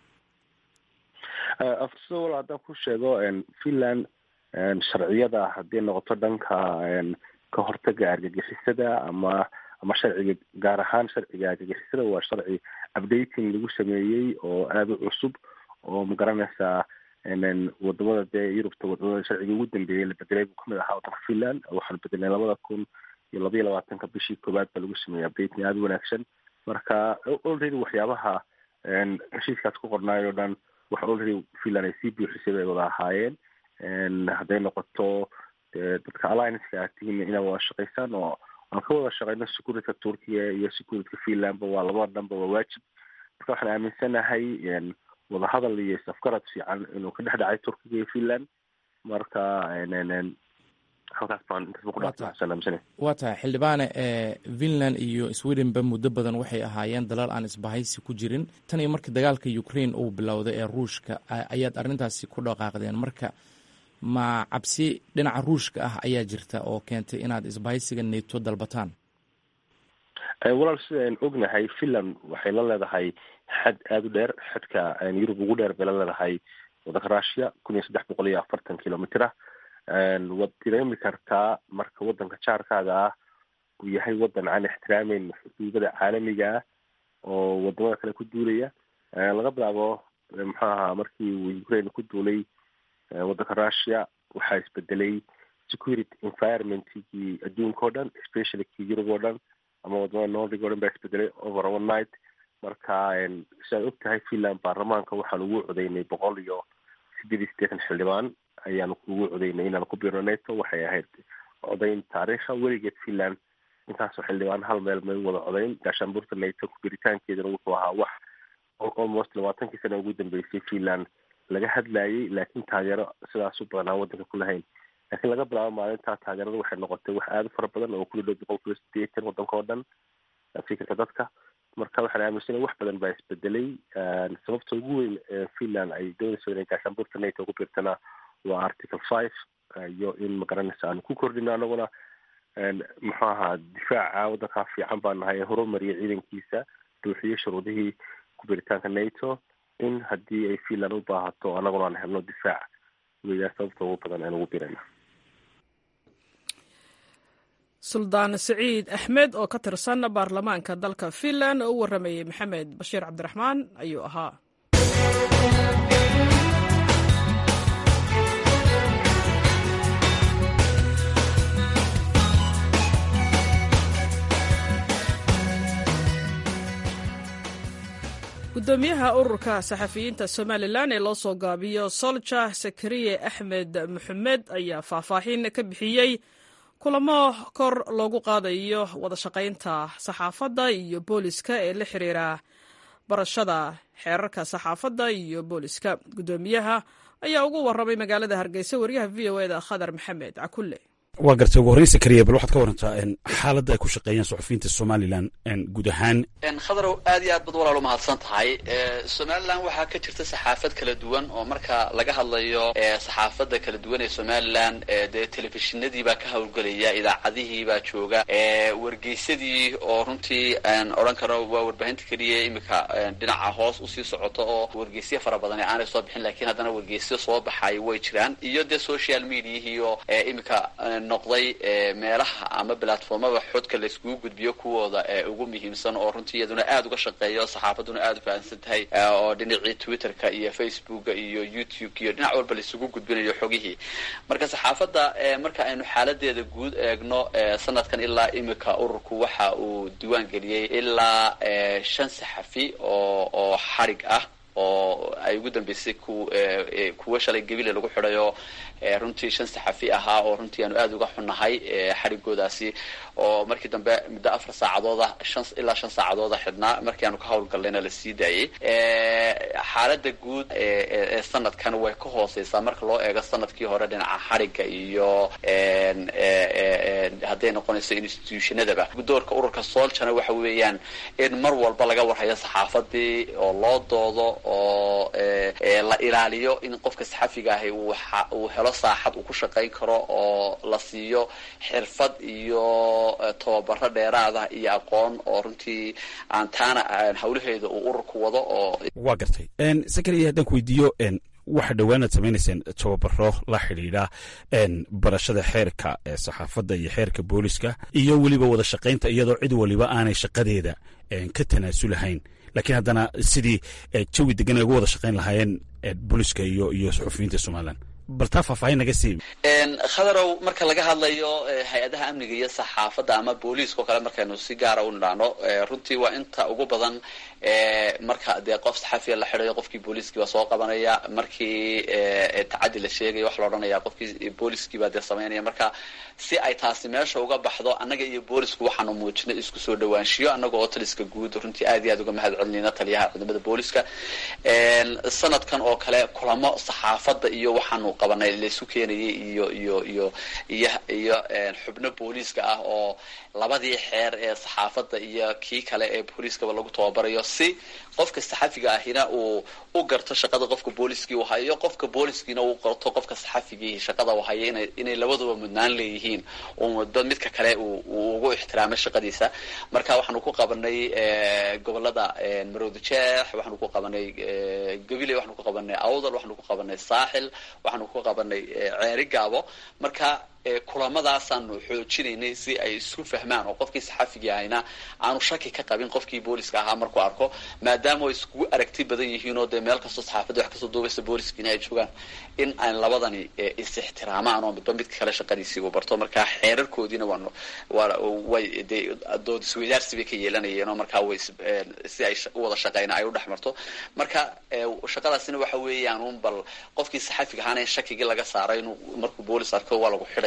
[SPEAKER 6] aftiso wal haddaan ku sheego finland sharciyada haddii noqoto dhanka ka hortaga argagixisada ama ama sharciga gaar ahaan sharciga argagixisada waa sharci updating lagu sameeyey oo aada u cusub oo magaranaysaa wadamada dee yurubta wadamada sharciga ugu dambeeyey la bedelay buu kamid ahaa waddanka finland waxaanu bedelnay labada kun iyo labaiyo labaatanka bishii koowaad baa lagu sameeyey updating aada u wanaagsan marka already waxyaabaha heshiiskaas ku qornaay oo dhan wax already finland ay sii buuxisay bay wada ahaayeen hadday noqoto dadka allianceka aad tihiin inaa wada shaqaysaan oo aan ka wada shaqeyno securityka turkiya iyo securityka finlandba waa labada dhanba waa waajib marka waxaan aaminsanahay wadahadal iyo isafgarad fiican inuu ka dhex dhacay turkiga iyo finland marka halkaas baan intaasbakudhaaaaminsana
[SPEAKER 7] waa tahay xildhibaane finland iyo swedenba muddo badan waxay ahaayeen dalal aan isbahaysi ku jirin tan iyo markii dagaalka ukraine uu bilowday ee ruushka ayaad arrintaasi ku dhaqaaqdeen marka ma cabsi dhinaca ruushka ah ayaa jirta oo keentay inaad isbahaysiga neto dalbataan
[SPEAKER 6] walaal sidaan ognahay finland waxay la leedahay xad aada u dheer xadka yurub ugu dheer bay la leedahay waddanka russia kun iyo saddex boqol iyo afartan kilomitr ah waad dareemi kartaa marka waddanka jaarkaaga ah uu yahay waddan aan ixtiraameyn xuduudada caalamiga ah oo wadamada kale ku duulaya laga bilaabo muxuu ahaa markii uu ukraine ku duulay waddanka russia waxaa isbedelay security environmentkii adduunka o dhan especially kii yurub oo dhan ama wadamada nordic o dhan baa isbedelay over one night marka siaad og tahay finland baarlamaanka waxaan ugu codeynay boqol iyo sideed iyo siddeetan xildhibaan ayaanu ugu codeynay inaan ku biirno nato waxay ahayd codeyn taariikha weligeed finland intaasoo xildhibaan hal meel may wada codeyn gaashaanbuurta nato ku biritaankeedana wuxuu ahaa wax almost labaatankii sana ugu dambeysay finland laga hadlayay laakiin taageero sidaas u badan aan waddanka ku lahayn laakiin laga bilaabo maalintaa taageerada waxay noqotay wax aada u fara badan oo ku dhadhow boqol kiiba sideetan waddanka oo dhan fikirka dadka marka waxaan aaminsanay wax badan baa isbedelay sababta ugu weyn finland ay doonayso inay gaashaanbuurta nato ku biirtana waa article five iyo in magaranaysa aanu ku kordhino anaguna muxuu ahaa difaaca waddankaa fiican baa nahay ee horumariyay ciidankiisa buuxiyo shuruudihii ku biritaanka nato in haddii ay finland u baahato anaguna aan helno difaac weyaa sababta ugu badan aan ugu birana
[SPEAKER 1] suldaan siciid axmed oo ka tirsan baarlamaanka dalka finland oo u warramayey maxamed bashiir cabdiraxmaan ayuu ahaa gudoomiyaha ururka saxafiyiinta somalilan ee loo soo gaabiyo solja sakariye axmed maxamed ayaa faahfaahin ka bixiyey kulamo kor loogu qaadayo wada shaqaynta saxaafadda iyo booliska ee la xiriira barashada xeerarka saxaafadda iyo booliska gudoomiyaha ayaa ugu warramay magaalada hargeysa wariyaha v o eda khadar maxamed cakulle
[SPEAKER 8] waa gartay ugu horreyn sakariya bal waxaad ka warantaa xaaladda ay ku shaqeeyaan suxufiyiinta somalilan guud ahaan
[SPEAKER 9] khadarow aad iyo aad bad walaal umahadsan tahay somalilan waxaa ka jirta saxaafad kala duwan oo marka laga hadlayo saxaafadda kala duwan ee somalilan dee telefishinadii baa ka howlgelaya idaacadihii baa jooga wargeysadii oo runtii aan odhan karo waa warbaahinta keliya imika dhinaca hoos usii socoto oo wargeysyo fara badan ee aanay soo bixin lakiin haddana wargeysyo soo baxay way jiraan iyo dee social mediahii oo imika noqday meelaha ama platformada xodka layskugu gudbiyo kuwooda ugu muhiimsan oo runtii iyaduna aada uga shaqeeyo saxaafaduna aada u fahamsan tahay oo dhinacii twitterka iyo facebooka iyo youtube iyo dhinac walba laisugu gudbinayo xogihii marka saxaafadda marka aynu xaaladeeda guud eegno sanadkan ilaa imika ururku waxa uu diiwaan geliyey ilaa shan saxafi oo oo xarig ah oo ay ugu dambeysay ku kuwa shalay gebile lagu xidhayo runtii shan saxafi ahaa oo runtii aanu aada uga xunnahay xarigoodaasi oo markii dambe muddo afar saacadooda shan ilaa shan saacadooda xidhnaa markii aanu ka howlgallayna la sii daayey xaaladda guud ee sanadkan way ka hooseysaa marka loo eego sanadkii hore dhinaca xarigga iyo hadday noqonayso institutionadaba doorka ururka soljana waxa weeyaan in mar walba laga warhayo saxaafadii oo loo doodo oo la ilaaliyo in qofka saxafiga ahi uu helo saaxad uu ku shaqayn karo oo la siiyo xirfad iyo tababaro dheeraada iyo aqoon oo runtii aan taana hawlaheeda uu ururku wado oo
[SPEAKER 8] waa gartay sakariya haddaan ku weydiiyo waxa dhowaanaad samaynayseen tababaro la xidhiidha barashada xeerka saxaafadda iyo xeerka booliska iyo weliba wada shaqaynta iyadoo cid waliba aanay shaqadeeda ka tanaasulahayn lakiin haddana sidii jawi degan ay uga wada shaqayn lahaayeen booliska iyo iyo suxufiyiinta somalilan bal taa faahfaahin naga sii
[SPEAKER 9] khadarow marka laga hadlayo hay-adaha amniga iyo saxaafadda ama booliiska oo kale markaynu si gaara u nidhaano runtii waa inta ugu badan marka dee qof saxafiya la xidhayo qofkii booliiskii baa soo qabanaya markii tacaddi la sheegayo waxa la odhanaya qofkii booliiskii baa dee samaynaya marka si ay taasi meesha uga baxdo annaga iyo boolisku waxaanu muujinay isku soo dhawaanshiyo annaga oo taliska guud runtii aad iyo aad uga mahad celinayna taliyaha ciidamada booliska sanadkan oo kale kulamo saxaafadda iyo waxaanu qabanay laysu keenayay iyo iyo iyo iyo iyo xubno booliiska ah oo labadii xeer ee saxaafadda iyo kii kale ee booliiskaba lagu tababarayo si qofka saxafiga ahina uu u garto shaqada qofka booliskii uu hayo qofka booliskiina uu garto qofka saxafigii shaqada uu hayo ina inay labaduba mudnaan leeyihiin muddo midka kale uu ugu ixtiraamay shaqadiisa marka waxaanu ku qabanay gobolada marowda jeex waxaanu ku qabanay gabile waxaanu ku qabanay awdal waxaanu ku qabanay saaxil waxaanu ku qabanay ceeri gaabo marka kulamadaasaan xoojinaynay si ay isku fahmaan oo qofkii saxafigii ahayna aanu shaki ka qabin qofkii booliska ahaa markuu arko maadaama ay iskugu aragti badan yihiin oo dee meel kastoo saxaafadda wax kasoo duubaysa booliskiina ay joogaan in aan labadani is ixtiraamaan oo midba midka kale shaqadiisii uu barto marka xeerarkoodiina waan way dee dood isweydaarsi bay ka yeelanayeen oo markaa way si ay u wada shaqeyna ay u dhex marto marka shaqadaasina waxa weeyaan un bal qofkii saxafiga ahaana in shakigii laga saaray inuu markuu boolis arko waa lagu xidhaya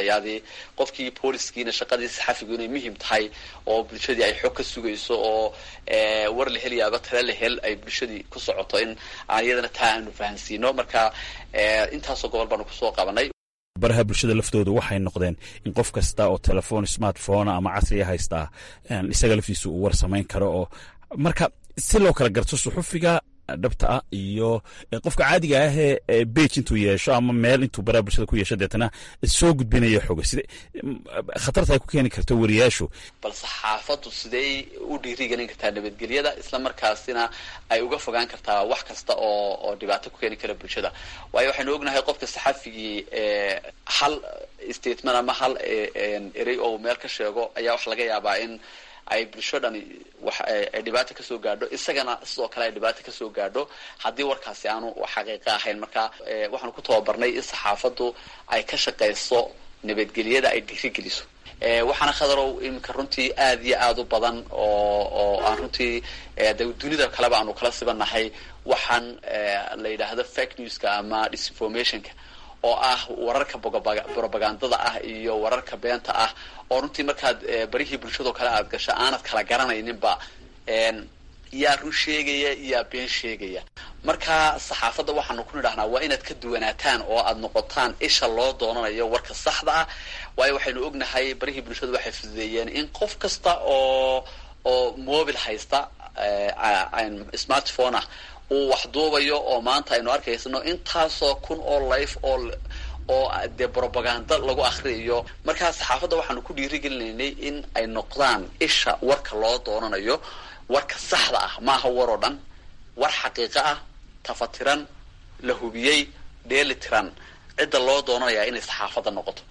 [SPEAKER 9] qabanayadii qofkii booliskiina shaqadii saxafigu inay muhiim tahay oo bulshadii ay xog ka sugayso oo war la helayaaba tala la hel ay bulshadii ku socoto in aan iyadana taa aanu fahansiino marka intaasoo gobol baanu kusoo qabanay
[SPEAKER 8] baraha bulshada laftooda waxay noqdeen in qof kasta oo telefoon smartphone ama casriya haystaa isaga laftiisa uu war samayn karo oo marka si loo kala garto suxufiga dhabta ah iyo qofka caadiga ahee bage intuu yeesho ama meel intuu baraha bulshada ku yeesho deetana soo gudbinaya xoga side khatarta ay ku keeni karto wariyaashu
[SPEAKER 9] bal saxaafaddu sidey u dhiirigelin kartaa nabadgelyada isla markaasina ay uga fogaan kartaa wax kasta oo oo dhibaato ku keeni kara bulshada waayo waxaynu ognahay qofka saxafigii hal statement ama hal erey oo meel ka sheego ayaa wax laga yaabaa in ay bulsho dhani wax ay dhibaato kasoo gaadho isagana sidoo kale ay dhibaato kasoo gaadho haddii warkaasi aanu xaqiiqo ahayn marka waxaanu ku tababarnay in saxaafaddu ay ka shaqayso nabadgelyada ay dhiirigeliso waxaana khadarow iminka runtii aada iyo aada u badan oo oo aan runtii de dunida kaleba aanu kala sibannahay waxaan la yidhaahdo fake newska ama disinformationka oo ah wararka propagandada ah iyo wararka beenta ah oo runtii markaad barihii bulshadao kale aad gasho aanad kala garanayninba yaa run sheegaya yaa been sheegaya marka saxaafadda waxaanu ku nidhahnaa waa inaad ka duwanaataan oo aad noqotaan isha loo doonanayo warka saxda ah waayo waxaynu ognahay barihii bulshadu waxay fududeeyeen in qof kasta oo oo mobil haysta smartphone ah uu wax duubayo oo maanta aynu arkaysano intaasoo kun oo life oo oo dee propaganda lagu akriyayo markaa saxaafadda waxaanu ku dhiirigelinaynay in ay noqdaan isha warka loo doonanayo warka saxda ah maaha war oo dhan war xaqiiqo ah tafatiran la hubiyey dheeli tiran cidda loo doonanayaa inay saxaafadda noqoto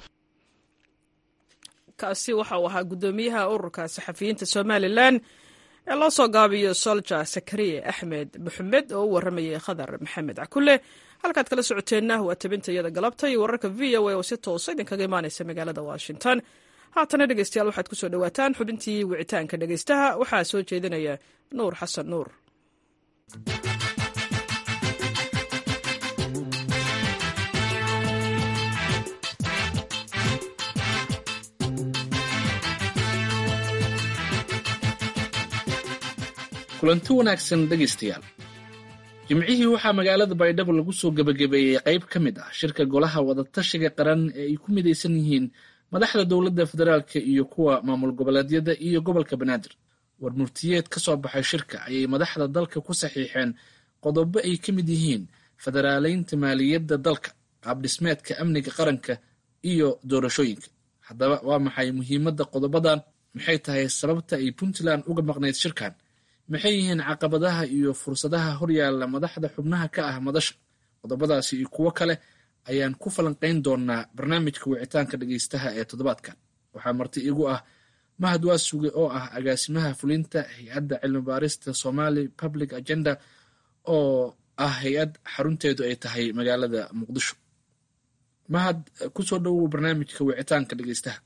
[SPEAKER 1] kaasi waxa uu ahaa guddoomiyaha ururka saxafiyiinta somalilan ee loo soo gaabiyo solja sakariye axmed maxamed oo u warramayay khadar maxamed cakule halkaad kala socoteenna waa tabinta iyada galabta iyo wararka v o a oo si toosa idinkaga imaanaysa magaalada washington haatana dhegeystayaal waxaad kusoo dhawaataan xubintii wicitaanka dhegeystaha waxaa soo jeedinaya nuur xasan nuur
[SPEAKER 10] kulanti wanaagsan dhegaystayaal jimcihii waxaa magaalada baydhabo lagu soo gebagabeeyey qayb ka mid ah shirka golaha wadatashiga qaran ee ay ku midaysan yihiin madaxda dowladda federaalka iyo kuwa maamul goboleedyada iyo gobolka banaadir war murtiyeed ka soo baxay shirka ayay madaxda dalka ku saxiixeen qodobo ay ka mid yihiin federaaleynta maaliyadda dalka qaabdhismeedka amniga qaranka iyo doorashooyinka haddaba waa maxay muhiimadda qodobadan maxay tahay sababta ay puntland uga maqnayd shirkan maxay yihiin caqabadaha iyo fursadaha horyaalla madaxda xubnaha ka ah madasha qodobadaasi iyo kuwo kale ayaan ku falanqayn doonaa barnaamijka wicitaanka dhegeystaha ee toddobaadkan waxaa marti igu ah mahad waasuge oo ah agaasimaha fulinta hay-adda cilmi baarista somali public agenda oo ah hay-ad xarunteedu ay tahay magaalada muqdisho mahad kusoo dhowow barnaamijka wicitaanka dhegeystaha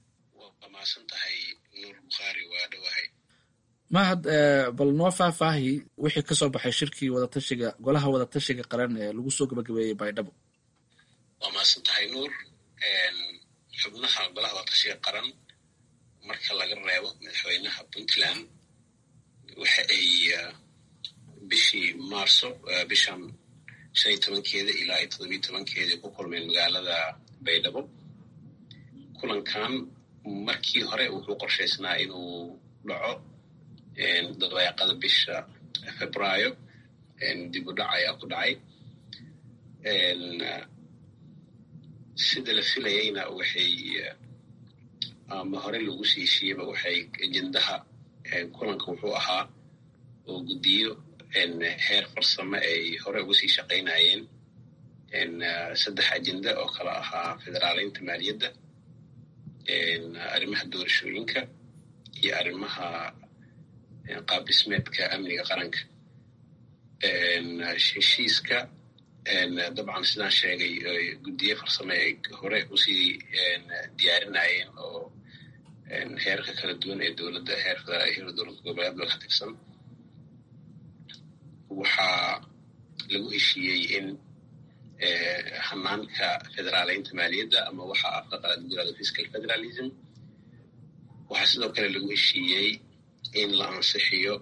[SPEAKER 10] mahad bal noo faahfaahi wixii kasoo baxay shirkii wadatashiga golaha wadatashiga qaran ee lagu soo gabagabeeyey baydhabo
[SPEAKER 11] waa mahadsan tahay nuur xubnaha golaha wadatashiga qaran marka laga reebo madaxweynaha puntland waxa ay bishii maarso bishan shan iyo tobankeeda ilaa iyo todobiyo tobankeeda ku kulmeen magaalada baydhabo kulankan markii hore wuxuu qorshaysnaa inuu dhaco dabeeqada bisha febraayo dib u dhac ayaa ku dhacay sida la filayayna waxay ama hore lagu sii heshiiyeba waxay ajendaha kulanka wuxuu ahaa oo guddiyo heer farsamo ay hore uga sii shaqaynayeen saddex ajenda oo kala ahaa federaaleynta maaliyadda arrimaha doorashooyinka iyo arrimaha qaab dhismeedka amniga qaranka heshiiska dabcan sidaan sheegay guddiye farsame ay hore usii diyaarinayeen oo heerka kala duwan ee dowladda heer federaal heer dowlad goboleedba ka tirsan waxaa lagu heshiiyey in hanaanka federaaleynta maaliyadda ama waxa afka qalaad lagu yirahdo fiscal federalism waxaa sidoo kale lagu heshiiyey in la ansixiyo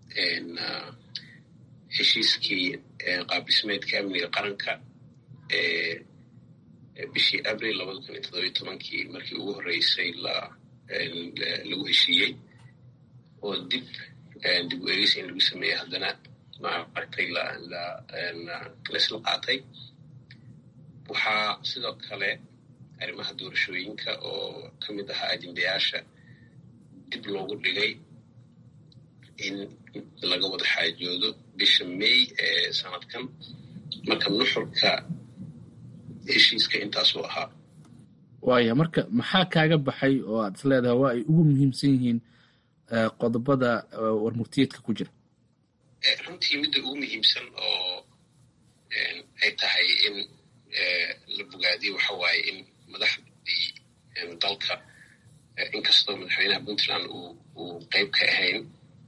[SPEAKER 11] heshiiskii qaabdhismeedka amniga qaranka ee bishii abril labada kun iyo toddobiyo tobankii markii ugu horreysay lagu heshiiyey oo dib dib u eegis in lagu sameeyey haddana maaragtay laisla qaatay waxaa sidoo kale arrimaha doorashooyinka oo ka mid ahaa ajendayaasha dib loogu dhigay in laga wada xaajoodo bisha may ee sanadkan marka nuxurka heshiiska intaasuu ahaa
[SPEAKER 10] waaya marka maxaa kaaga baxay oo aad is leedahay waa ay ugu muhiimsan yihiin qodobada warmurtiyeedka ku jira
[SPEAKER 11] runtii midda ugu muhiimsan oo ay tahay in la bogaadiyo waxa waaye in madaxdii dalka inkastoo madaxweynaha puntland uu qeyb ka ahayn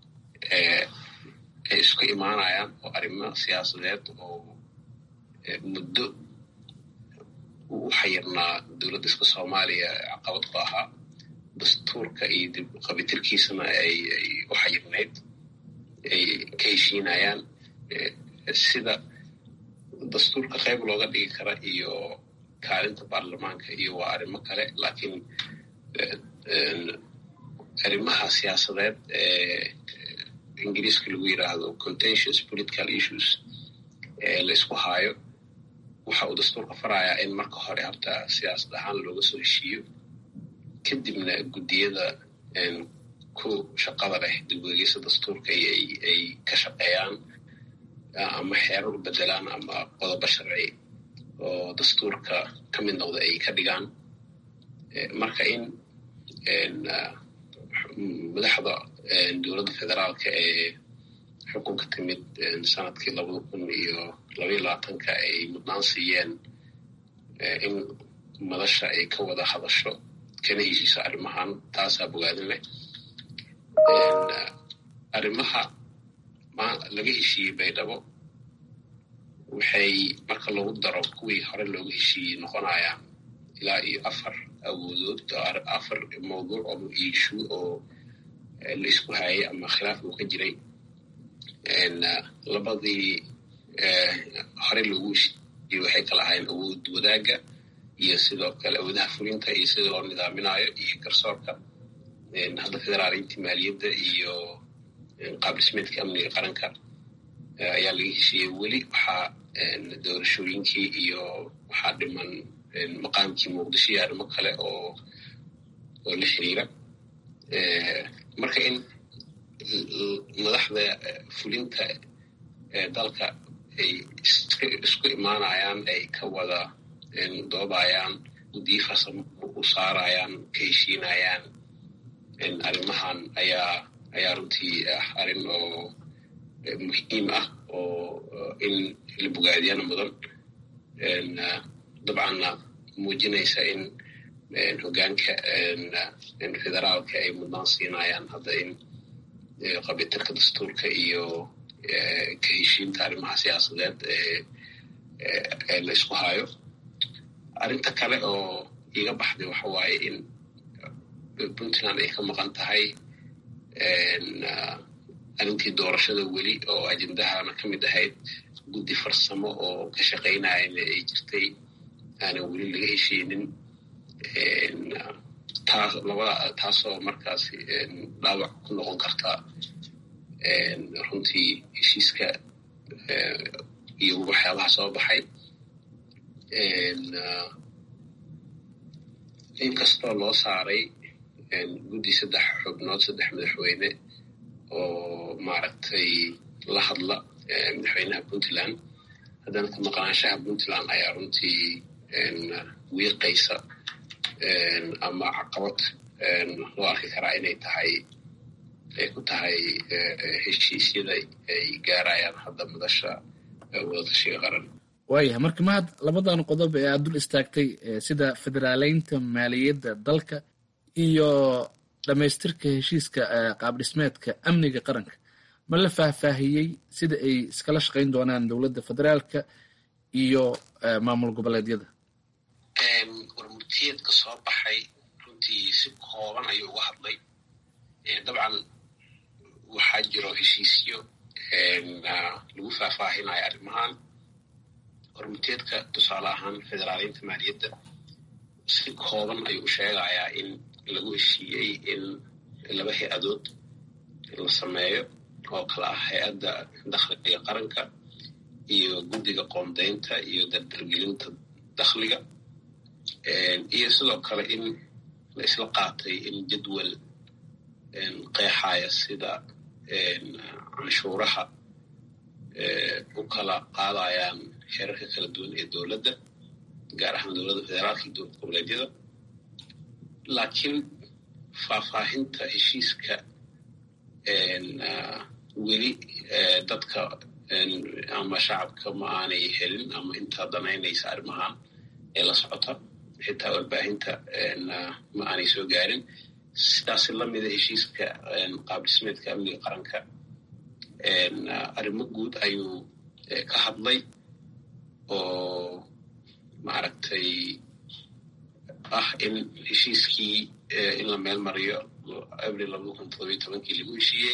[SPEAKER 11] ay isku imaanayaan oo arrimo siyaasadeed oo muddo u xayirnaa dowladda iska soomaaliya caqabad ku ahaa dastuurka iyo dib qabitirkiisana ay u xayirnayd ay ka heshiinayaan sida dastuurka qayb looga dhigi kara iyo kaalinta baarlamaanka iyo waa arrimo kale laakiin arrimaha siyaasadeed ee ingiriiska lagu yidhaahdo contentious political issues ee la isku haayo waxa uu dastuurka farayaa in marka hore horta siyaasad ahaan looga soo heshiiyo kadibna guddiyada ku shaqada leh dibweegeysa dastuurka ay ka shaqeeyaan ama xeerar u bedelaan ama qodobo sharci oo dastuurka ka mid noqda ay ka dhigaan marka in madaxda dowladda federaalka ee xukunka timid sanadkii labada kun iyo labaiyo labaatanka ay mudnaan siiyeen in madasha ay ka wada hadasho kana heshiiso arrimahan taasaa bogaadin leh arrimaha laga heshiiyey baydhabo waxay marka lagu daro kuwii hore looga heshiiyey noqonayaan ilaa iyo afar awoodood afar mawduuc oo iishu oo la isku hayay ama khilaaf uu ka jiray labadii hore loogu heshiiyey waxay kala ahayn awood wadaagga iyo sidoo kale awoodaha fulinta iyo sida loo nidaaminayo iyo garsoorka hadda federaaleyntii maaliyadda iyo qaab dhismeedka amniga qaranka ayaa laga heshiiyey weli waxaa doorashooyinkii iyo waxaa dhiman maqaamkii muqdisho iyo arrimo kale oo oo la xiriira marka in madaxda fulinta dalka ay isku imaanayaan ay ka wada doobayaan guddiyo farsamo u saarayaan ka heshiinayaan arrimahan ayaa ayaa runtii ah arrin oo muhiim ah oo in la bogaadiyana mudan dabcanna muujinaysa in hoggaanka federaalka ay mudnaan siinayaan hadda in qabitarka dastuurka iyo ka heshiinta arrimaha siyaasadeed ee la isku hayo arrinta kale oo iga baxday waxa waaye in puntland ay ka maqan tahay arrintii doorashada weli oo ajendahana ka mid ahayd guddi farsamo oo ka shaqaynayana ay jirtay aanan weli laga heshiinin taas labada taasoo markaasi dhaawac ku noqon karta runtii heshiiska iyo waxyaabaha soo baxay inkastoo loo saaray guddi saddex xubnood saddex madaxweyne oo maaragtay la hadla madaxweynaha puntland haddana ka maqnaanshaha puntland ayaa runtii wiiqaysa ama caqabad loo arki karaa inay tahay ay ku tahay heshiisyada ay gaarayaan hadda madasha wadatashiga qaran
[SPEAKER 10] waayahay marka mahad labadan qodob ee aad dul istaagtay sida federaaleynta maaliyadda dalka iyo dhammaystirka heshiiska qaabdhismeedka amniga qaranka ma la faahfaahiyey sida ay iskala shaqayn doonaan dowladda federaalka iyo maamul goboleedyada
[SPEAKER 11] warmurtiyeedka soo baxay runtii si kooban ayuu uga hadlay dabcan waxaa jiro heshiisyo lagu faahfaahinayo arrimahan hormurteedka tusaale ahaan federaaliinta maaliyadda si kooban ayuu u sheegayaa in lagu heshiiyey in laba hay-adood la sameeyo oo kala ah hay-adda dakhliga qaranka iyo guddiga qoondaynta iyo dardargelinta dakhliga iyo sidoo kale in la isla qaatay in jadwal qeexaya sida canshuuraha u kala qaadayaan xeerarka kala duwan ee dowladda gaar ahaan dowladda federaalka iyo dowlad goboleedyada laakiin faahfaahinta heshiiska weli dadka ama shacabka ma aanay helin ama intaa danaynaysa arrimahan ee la socota xitaa warbaahinta ma aanay soo gaarin sidaasi lamida heshiiska qaabdhismeedka amniga qaranka arrimo guud ayuu ka hadlay oo maaragtay ah in heshiiskii in la meel mariyo abril labada kun todobiyo tobankii lagu heshiiyey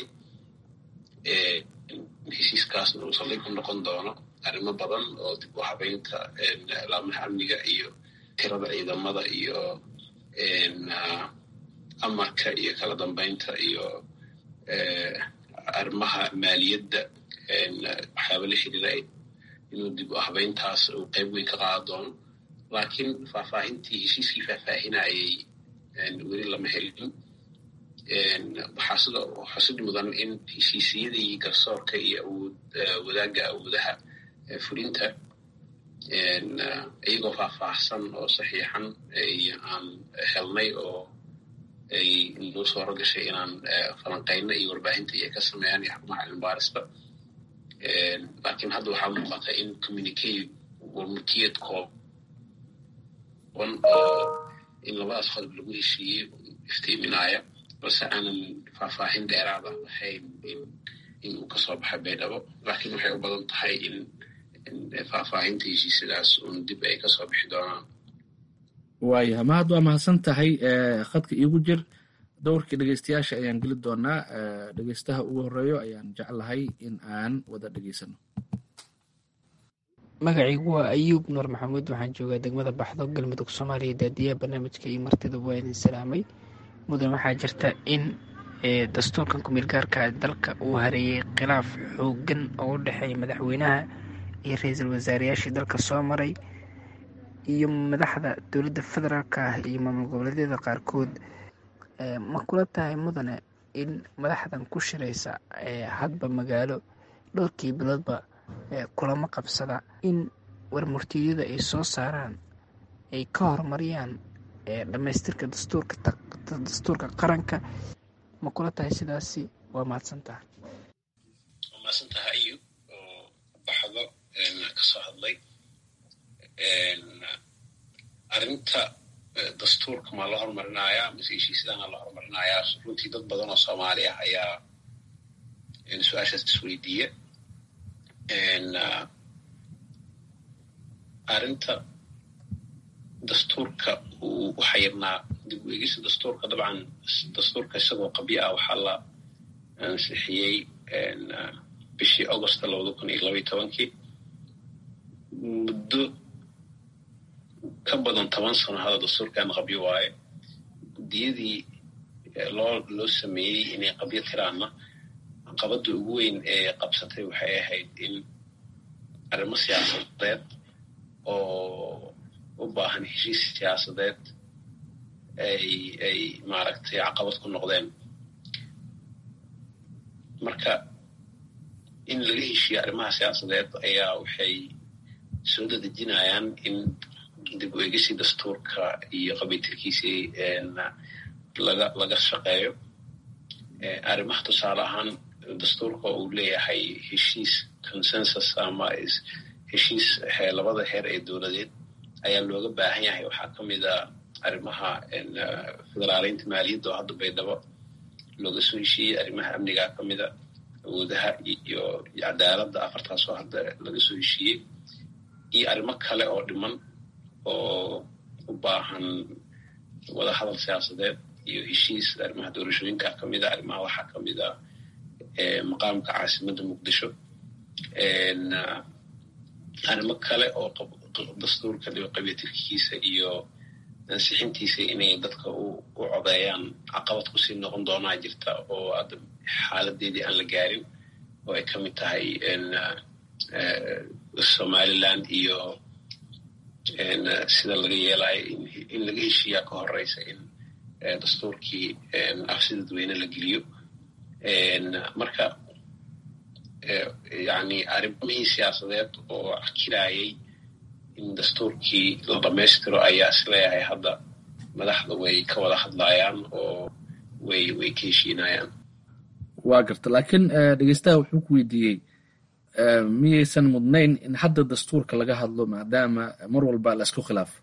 [SPEAKER 11] heshiiskaasna uu saldhig ku noqon doono arrimo badan oo dib u habeynta laamaha amniga iyo tirada ciidamada iyo amarka iyo kala dambeynta iyo arrimaha maaliyadda waxyaaba la xiriira inuu dib u habeyntaas uu qayb weyn ka qaada doono laakiin faahfaahintii heshiiskii faahfaahinayay weli lama helin waxaa sida xusid mudan in heshiisiyadii garsoorka iyo awood wadaagga awoodaha fulinta iyagoo faahfaahsan oo saxiixan aan helnay oo ay noo sooro gashay inaan falanqayno iyo warbaahinta iyo ka sameeyaan iyo xakumaha cilmibaarista laakiin hadda waxaa muuqata in communicate warmurtiyad kooban oo in labadaas qodob lagu heshiiyey iftiiminaya balse aanan faahfaahin dheeraada lahayn in uu kasoo baxay baydhabo laakiin waxay u badan tahay in faahfaahinta heshiisyadaas uun dib ay kasoo bixi doonaan
[SPEAKER 10] waaya mahad waa mahadsan tahay khadka iigu jir dowrkii dhegeystayaasha ayaan geli doonaa dhegeystaha ugu horeeyo ayaan jeclahay in aan wada dhegeysano
[SPEAKER 12] magacaygu waa ayuub nuur maxamuud waxaan joogaa degmada baxdo galmudug soomaaliya daadiyaha barnaamijka iyo martida waa idin salaamay mudan waxaa jirta in dastuurkan ku-meel gaarka dalka uu hareeyey khilaaf xoogan oo u dhexeeya madaxweynaha iyo ra-iisul wasaareyaashii dalka soo maray iyo madaxda dowladda federaalka ah iyo maamul goboleedyada qaarkood ma kula tahay mudane in madaxdan ku shiraysa hadba magaalo dhowrkii biloodba kulamo qabsada in warmurtiyada ay soo saaraan ay ka horumariyaan dhammaystirka dastuurka qaranka ma kula tahay sidaasi waa mahadsantaha
[SPEAKER 11] waa mahadsantaha ayub oo baxdo kasoo hadlay arrinta dastuurka maa la horumarinayaa mise heshiisyadana la horumarinayaa runtii dad badan oo soomaali ah ayaa su-aashaas isweydiiya arrinta dastuurka uu u xayirnaa dib u eegista dastuurka dabcan dastuurka isagoo qabyo ah waxaa la ansixiyey bishii augusta labada kun iyo labaiyo tobankii muddo ka badan toban sano hada dastuurkan qabyo waaye guddiyadii loo loo sameeyey inay qabyo tiraanna qabadda ugu weyn ee qabsatay waxay ahayd in arrimo siyaasadeed oo u baahan heshiis siyaasadeed ay ay maaragtay caqabad ku noqdeen marka in laga heshiiyo arrimaha siyaasadeed ayaa waxay soo dadejinayaan in dib u eegishii dastuurka iyo qabiitilkiisii laga laga shaqeeyo arrimaha tusaale ahaan dastuurka uu leeyahay heshiis consensus ama heshiis labada heer ee dowladeed ayaa looga baahan yahay waxaa ka mid a arrimaha federaaleynta maaliyadda oo hadda baydhabo looga soo heshiiyey arrimaha amnigaa ka mida awoodaha iyo cadaaladda afartaas oo hadda laga soo heshiiyey iyo arrimo kale oo dhiman oo u baahan wadahadal siyaasadeed iyo heshiis arrimaha doorashooyinka kamid a arrimaha waxaa kamid a maqaamka caasimadda muqdisho arrimo kale oo dastuurka qabiyatirkiisa iyo ansixintiisa inay dadka u codeeyaan caqabad kusii noqon doonaa jirta oo hadda xaaladeedii aan la gaarin oo ay kamid tahay somaliland iyo sida laga yeelayo in laga heshiiyaa ka horeysa in dastuurkii afsi dadweyne la geliyo marka yani arrimihii siyaasadeed oo akirayay in dastuurkii la dhamaystiro ayaa isleeyahay hadda madaxda way ka wada hadlayaan oo way way ka heshiinayaan
[SPEAKER 10] waa garta laakiin dhegeystaha wuxuu ku weydiiyey miyaysan mudnayn in hadda dastuurka laga hadlo maadaama mar walba la isku khilaafo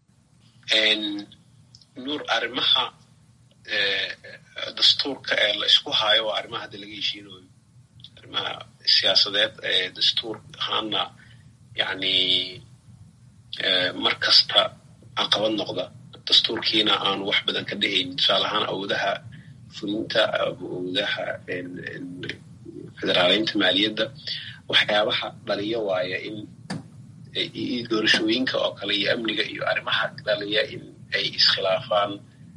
[SPEAKER 11] nuur arrimaha dastuurka ee la isku hayo waa arrimaha hadda laga heshiinayo arrimaha siyaasadeed ee dastuur ahaana yani mar kasta caqabad noqda dastuurkiina aanu wax badan ka dhahayn tusaale ahaan awoodaha fulinta awoodaha federaaleynta maaliyadda waxyaabaha dhaliya waaya in doorashooyinka oo kale iyo amniga iyo arrimaha dhaliya in ay iskhilaafaan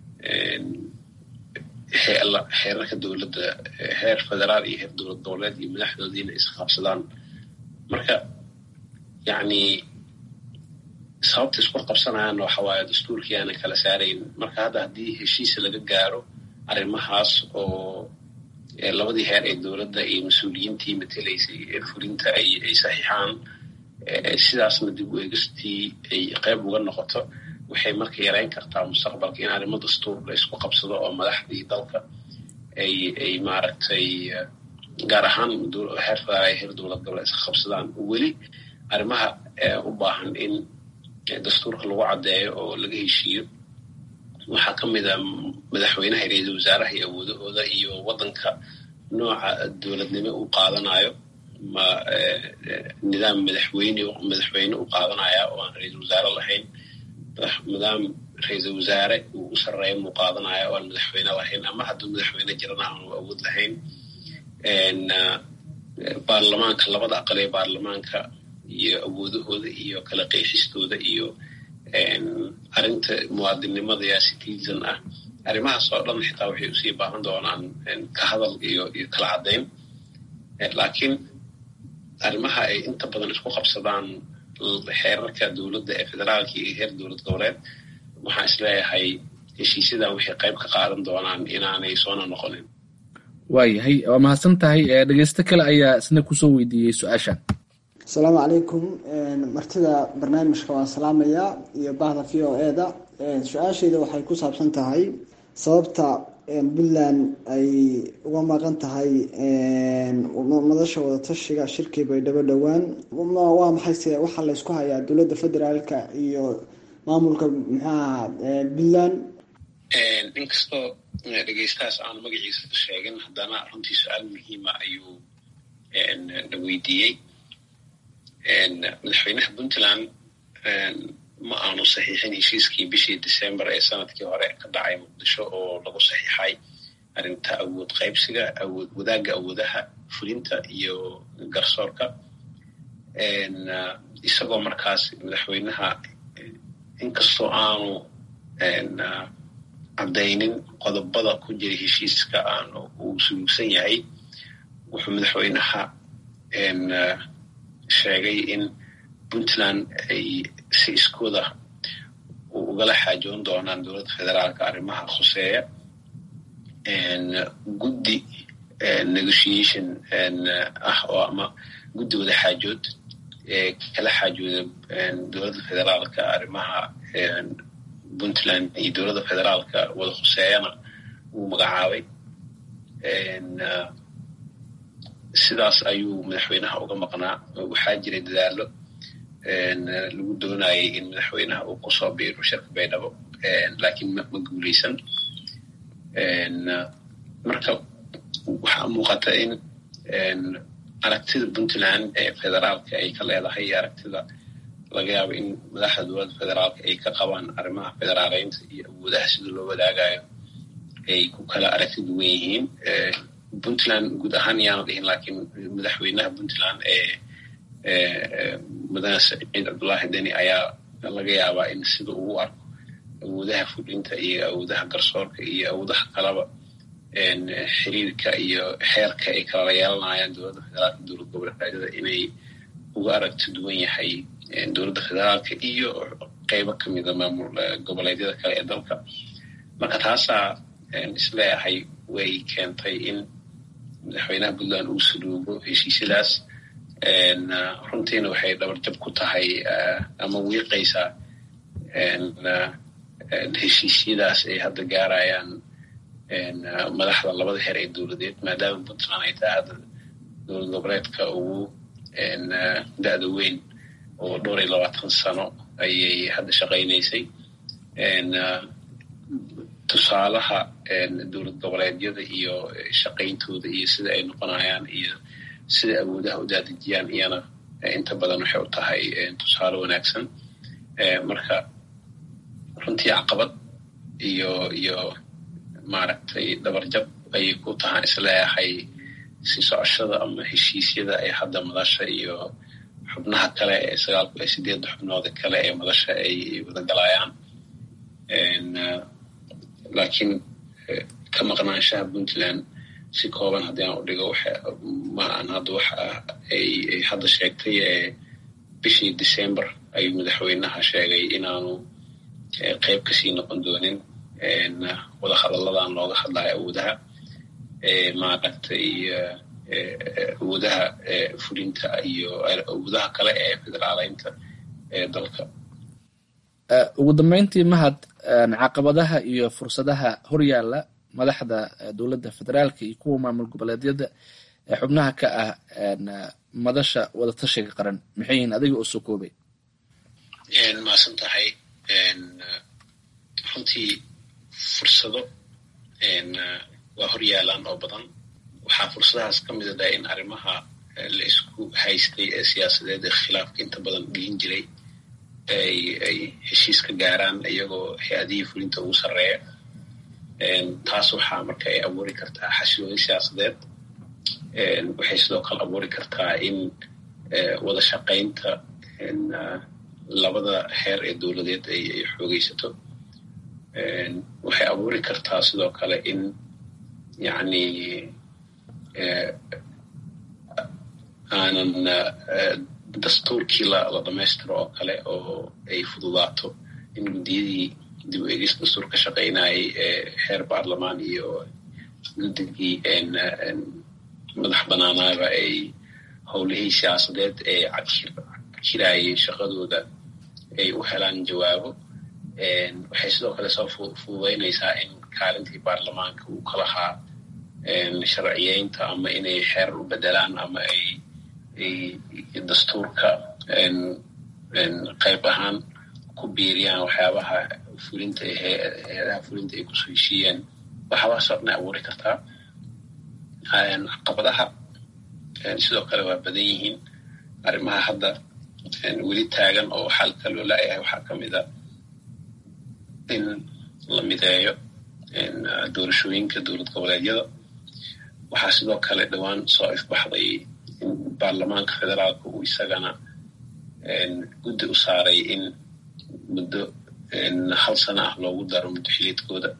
[SPEAKER 11] xeerarka dowladda heer federaal iyo heer dowlad goboleed iyo madaxdoodiina isqabsadaan marka yani sababta isku qabsanayaan waxa waaye dastuurkii aanan kala saarayn marka hadda haddii heshiisa laga gaaro arrimahaas oo labadii heer ee dowladda iyo mas-uuliyiintii matelaysay ee fulinta ay ay saxiixaan sidaasna dib u eegistii ay qayb uga noqoto waxay marka yareyn kartaa mustaqbalka in arrimo dastuur la isku qabsado oo madaxdii dalka ay ay maaragtay gaar ahaan heer federaal ay heer dowlad goboleed iska qabsadaan weli arrimaha u baahan in dastuurka lagu caddeeyo oo laga heshiiyo waxaa ka mid a madaxweynaha ra-iisul wasaaraha iyo awoodahooda iyo waddanka nooca dowladnimo uu qaadanayo ma nidaam madaxweyne madaxweyne u qaadanaya oo aan ra-iisul wasaare lahayn nidaam ra-iisul wasaare uu u sarreeya muu qaadanaya oo aan madaxweyne lahayn ama hadduu madaxweyne jirana aanu awood lahayn baarlamaanka labada aqal ee baarlamaanka iyo awoodahooda iyo kala qeexistooda iyo arrinta muwaadinnimada yaa citizen ah arrimahaas oo dhan xitaa waxay usii baahan doonaan ka hadal iyo iyo kala caddayn laakiin arrimaha ay inta badan isku qabsadaan xeerarka dowladda ee federaalka iyo heer dowlad goboleed waxaan isleeyahay heshiisyadan waxay qayb ka qaadan doonaan inaanay soona noqonin
[SPEAKER 10] waayahay waa mahadsan tahay dhegeysto kale ayaa isna kusoo weydiiyey su-aashan
[SPEAKER 13] asalaamu calaykum martida barnaamijka waan salaamayaa iyo bahda v o e da su-aashayda waxay ku saabsan tahay sababta puntland ay uga maqan tahay madasha wadatashiga shirkii baydhabo dhowaan waa maxayse waxaa laysku hayaa dowladda federaalka iyo maamulka muxuaha puntland
[SPEAKER 11] inkastoo dhegeystahaas aan magaciisa sheegin haddana runtii su-aal muhiima ayuu na weydiiyey madaxweynaha puntland ma aanu saxiixin heshiiskii bishii december ee sanadkii hore ka dhacay muqdisho oo lagu saxiixay arrinta awood qaybsiga awood wadaagga awoodaha fulinta iyo garsoorka isagoo markaas madaxweynaha inkastoo aanu caddaynin qodobada ku jira heshiiska aanu uu suluugsan yahay wuxuu madaxweynaha sheegay in puntland ay si iskooda ugala xaajoon doonaan dowladda federaalka arrimaha khuseeya guddi negotiation ah oo ama guddi wada xaajood ee kala xaajooda dowladda federaalka arrimaha puntland iyo dowladda federaalka wada khuseeyana wuu magacaabay sidaas ayuu madaxweynaha uga maqnaa waxaa jiray dadaalo lagu doonayay in madaxweynaha uu kusoo biiro shirka baydhabo laakiin ma guuleysan marka waxaa muuqata in aragtida puntland ee federaalka ay ka leedahay iyo aragtida laga yaabo in madaxda dowladda federaalka ay ka qabaan arrimaha federaaleynta iyo awoodaha sida loo wadaagayo ay ku kala aragti duwan yihiin puntland guud ahaan yaanu dhihin laakiin madaxweynaha puntland ee mudane saciid cabdullaahi deni ayaa laga yaabaa in sida uu arko awoodaha fulinta iyo awoodaha garsoorka iyo awoodaha kalaba xiriirka iyo xeerka ay kala yeelanayaan dowladda federaalka dowlad goboleedyada inay uga aragti duwan yahay dowladda federaalka iyo qeybo kamida maamul goboleedyada kale ee dalka marka taasaa isleeyahay way keentay in madaxweynaha puntland uu saluugo heshiisyadaas runtiina waxay dhabarjab ku tahay ama wiiqaysaa heshiisyadaas ay hadda gaarayaan madaxda labada heer ee dowladeed maadaama puntland ay tahay hadda dowlad goboleedka ugu da-da weyn oo dhowr iyo labaatan sano ayay hadda shaqaynaysay tusaalaha dowlad goboleedyada iyo shaqayntooda iyo sida ay noqonayaan iyo sida awoodaha u daadejiyaan iyana inta badan waxay u tahay tusaale wanaagsan marka runtii caqabad iyo iyo maaragtay dhabarjab ayay ku tahaan isleeyahay si socoshada ama heshiisyada ay hadda madasha iyo xubnaha kale ee sagaalku ee sideedda xubnooda kale ee madasha ay wadagalayaan laakiin ka maqnaanshaha puntland si kooban haddii aan u dhigo ma aan hadda waxa ay hadda sheegtay ee bishii december ayuu madaxweynaha sheegay inaanu qeyb kasii noqon doonin wada hadalladan looga hadlayo awoodaha maaragtay awoodaha fulinta iyo awoodaha kale ee federaaleynta ee dalka
[SPEAKER 10] ugu dambeyntii mahad caqabadaha iyo fursadaha horyaala madaxda dowladda federaalka iyo kuwa maamul goboleedyada ee xubnaha ka ah madasha wadatashiga qaran maxay yihiin adiga oo soo koobay
[SPEAKER 11] maasan tahay runtii fursado waa hor yaalaan oo badan waxaa fursadahaas ka mida dhaha in arrimaha la isku haystay ee siyaasadeed ee khilaafka inta badan dhihin jiray ay ay heshiis ka gaaraan iyagoo hay-adihii fulinta ugu sarreeya taas waxaa marka ay abuuri kartaa xasilooni siyaasadeed waxay sidoo kale abuuri kartaa in wada shaqaynta labada heer ee dowladeed ay ay xoogeysato waxay abuuri kartaa sidoo kale in yacni aanan dastuurkii la la dhamaystiro oo kale oo ay fududaato in guddiyadii dib u egis dastuur ka shaqaynayay ee heer baarlamaan iyo guddigii madax banaanaaba ay howlihii siyaasadeed ee jirayay shaqadooda ay u helaan jawaabo waxay sidoo kale soo fududaynaysaa in kaalintii baarlamaanka uu ka lahaa sharciyeynta ama inay xeerar u bedelaan ama ay dastuurka qayb ahaan ku biiriyaan waxyaabaha fulinta hay-adaha fulinta ay kusoo heshiiyeen waxyaabahaasoo dhan ay abuuri kartaa caqabadaha sidoo kale waa badan yihiin arrimaha hadda weli taagan oo xalka loo laayahay waxaa ka mid a in la mideeyo doorashooyinka dowlad goboleedyada waxaa sidoo kale dhowaan soo ifbaxday in baarlamaanka federaalka uu isagana guddi u saaray in muddo hal sana ah loogu daro muddo xiliedkooda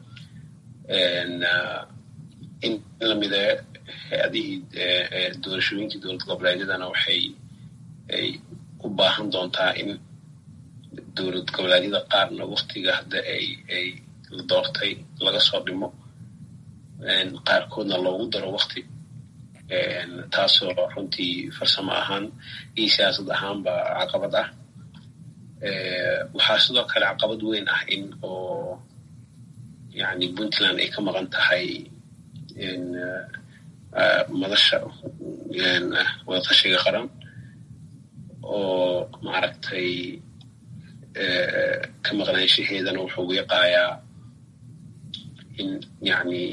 [SPEAKER 11] in la mideeyo hay-adihii doorashooyinkii dowlad goboleedyadana waxay ay u baahan doontaa in dowlad goboleedyada qaarna waktiga hadda ay ay la doortay laga soo dhimo qaarkoodna loogu daro wakti taasoo runtii farsamo ahaan iyo siyaasad ahaanba caqabad ah waxaa sidoo kale caqabad weyn ah in oo yani puntland ay ka maqan tahay madasha wadatashiga qaran oo maaragtay ka maqnaanshaheedana wuxuu wiiqayaa in yani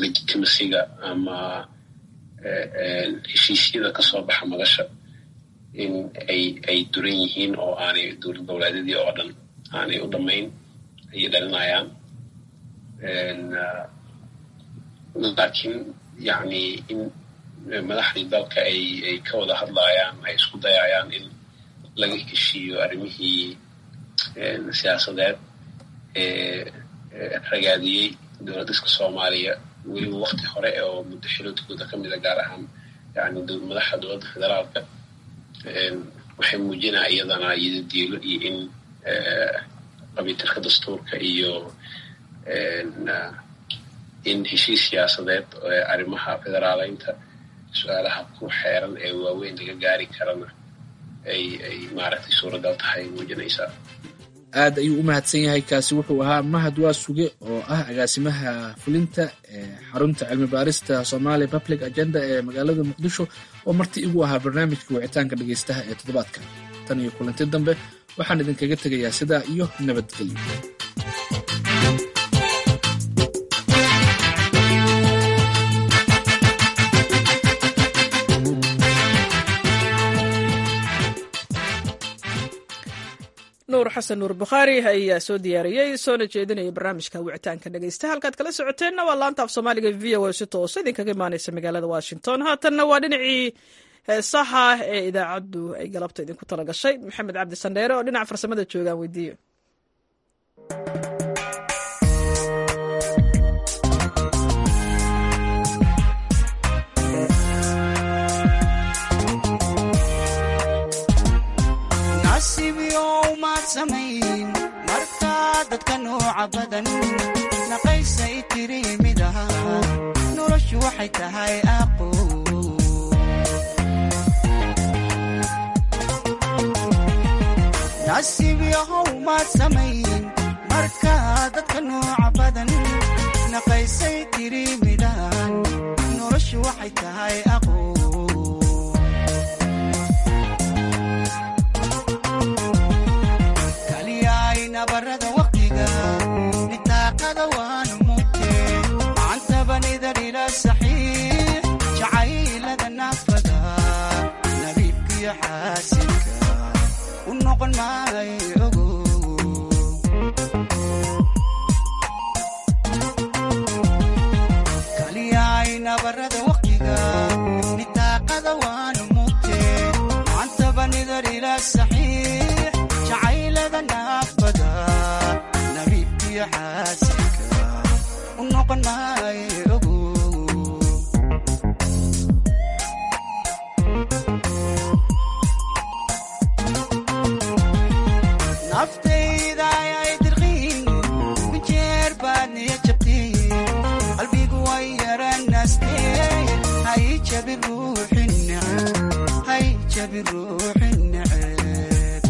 [SPEAKER 11] legitimasiga ama heshiisyada kasoo baxa madasha in ay ay duran yihiin oo aanay dowlad goboleedyadii oo dhan aanay u dhammayn ayay dhalinayaan laakiin yacni in madaxdii dalka ay ay ka wada hadlayaan ay isku dayayaan in laga heshiiyo arrimihii siyaasadeed ee ragaadiyey dowladiska soomaaliya weliba wakti hore oo muddo xiloodkooda ka mida gaar ahaan yani madaxa dowladda federaalka waxay muujinaa iyadana yidadiilo iyo in qabiitirka dastuurka iyo in heshiis siyaasadeed arrimaha federaaleynta su-aalaha ku xeeran ee waaweyn laga gaari karana ay ay maaragtay suuragal tahay muujinaysaa
[SPEAKER 10] aad ayuu u mahadsan yahay kaasi wuxuu ahaa mahad waa suge oo ah agaasimaha fulinta ee xarunta cilmi baarista somali public agenda ee magaalada muqdisho oo marti igu ahaa barnaamijka wicitaanka dhegaystaha ee toddobaadka tan iyo kulanti dambe waxaan idinkaga tegayaa sidaa iyo nabadgelyo
[SPEAKER 1] nuur xasan nuur bukhaari ayaa soo diyaariyey soona jeedinaya barnaamijka wicitaanka dhegaysta halkaad kala socoteenna waa laanta af soomaaliga v o a si toosa idinkaga imaaneysa magaalada washington haatanna waa dhinacii heesaha ee idaacaddu ay galabta idinku tala gashay maxamed cabdi sandheere oo dhinaca farsamada joogaan weydiiyo
[SPEAKER 14] markaa dadka nooca badan naqaysay tiri mid aha noloshu waxay tahay aqo nasiib yahow maad samayn markaa dadka nooca badan naqaysay tiri midahan noloshu waxay tahay aqo nabarada waqtiga nitaaqada waanu mugte macantabanidar ila saxiix jacaylada naafada nabiibkiyo xaasinka u noqon maay ogo kaliyaay nabarada waqtiga nitaaqada waanu mugte macantabanidar ila saxiix jacaylada naafada nabiibkiyo xaasinka u noqon maay ogo naftayda ayay dirqiin kujeer baad niya jabtiin qalbigu way yaranaastee hay jabi ruuxin neceb hay jabi ruuxin neceb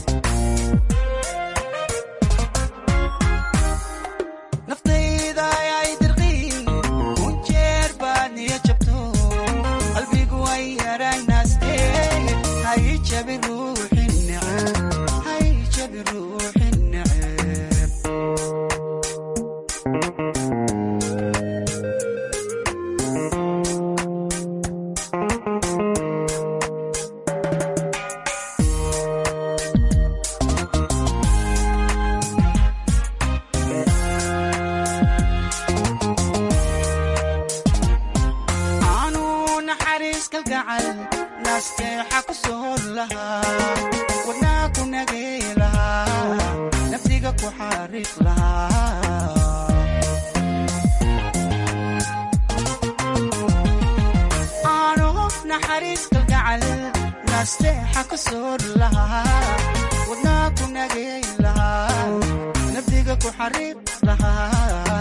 [SPEAKER 14] naftayda ayay dirqiin kunjeer baad niya jabto qalbigu way yaranaastee hay jabi ruuxin neceb hay jabi ruuxin neceb aanu naxariis kalgacal naasteexa ku soor lahaa wadnaa ku nagay lahaa nafsiga ku xariiq lahaa aanu naxariis kalgacal naasteexa ku soor lahaa wadnaa ku nagay lahaa nafsiga ku xariiq lahaa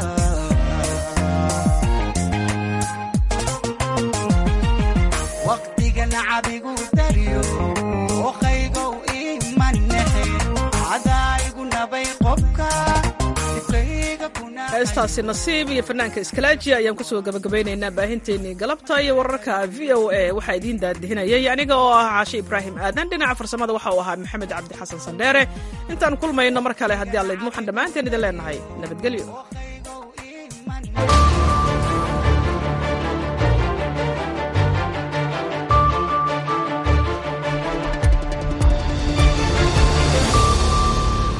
[SPEAKER 14] waqtiga nacabigu dariyo oqaygow imanexe cadaayigu nabay qobka dibkayga
[SPEAKER 1] heestaasi nasiib iyo fanaanka iskalaaji ayaan kusoo gabagabaynaynaa baahinteennii galabta iyo wararka v o a waxaa idiin daadihinayay aniga oo ah caashe ibraahim aadan dhinaca farsamada waxa uu ahaa maxamed cabdi xasan sandheere intaan kulmayno mar kale haddii alla idmuuxan dhammaanteen idin leenahay nabadgelyo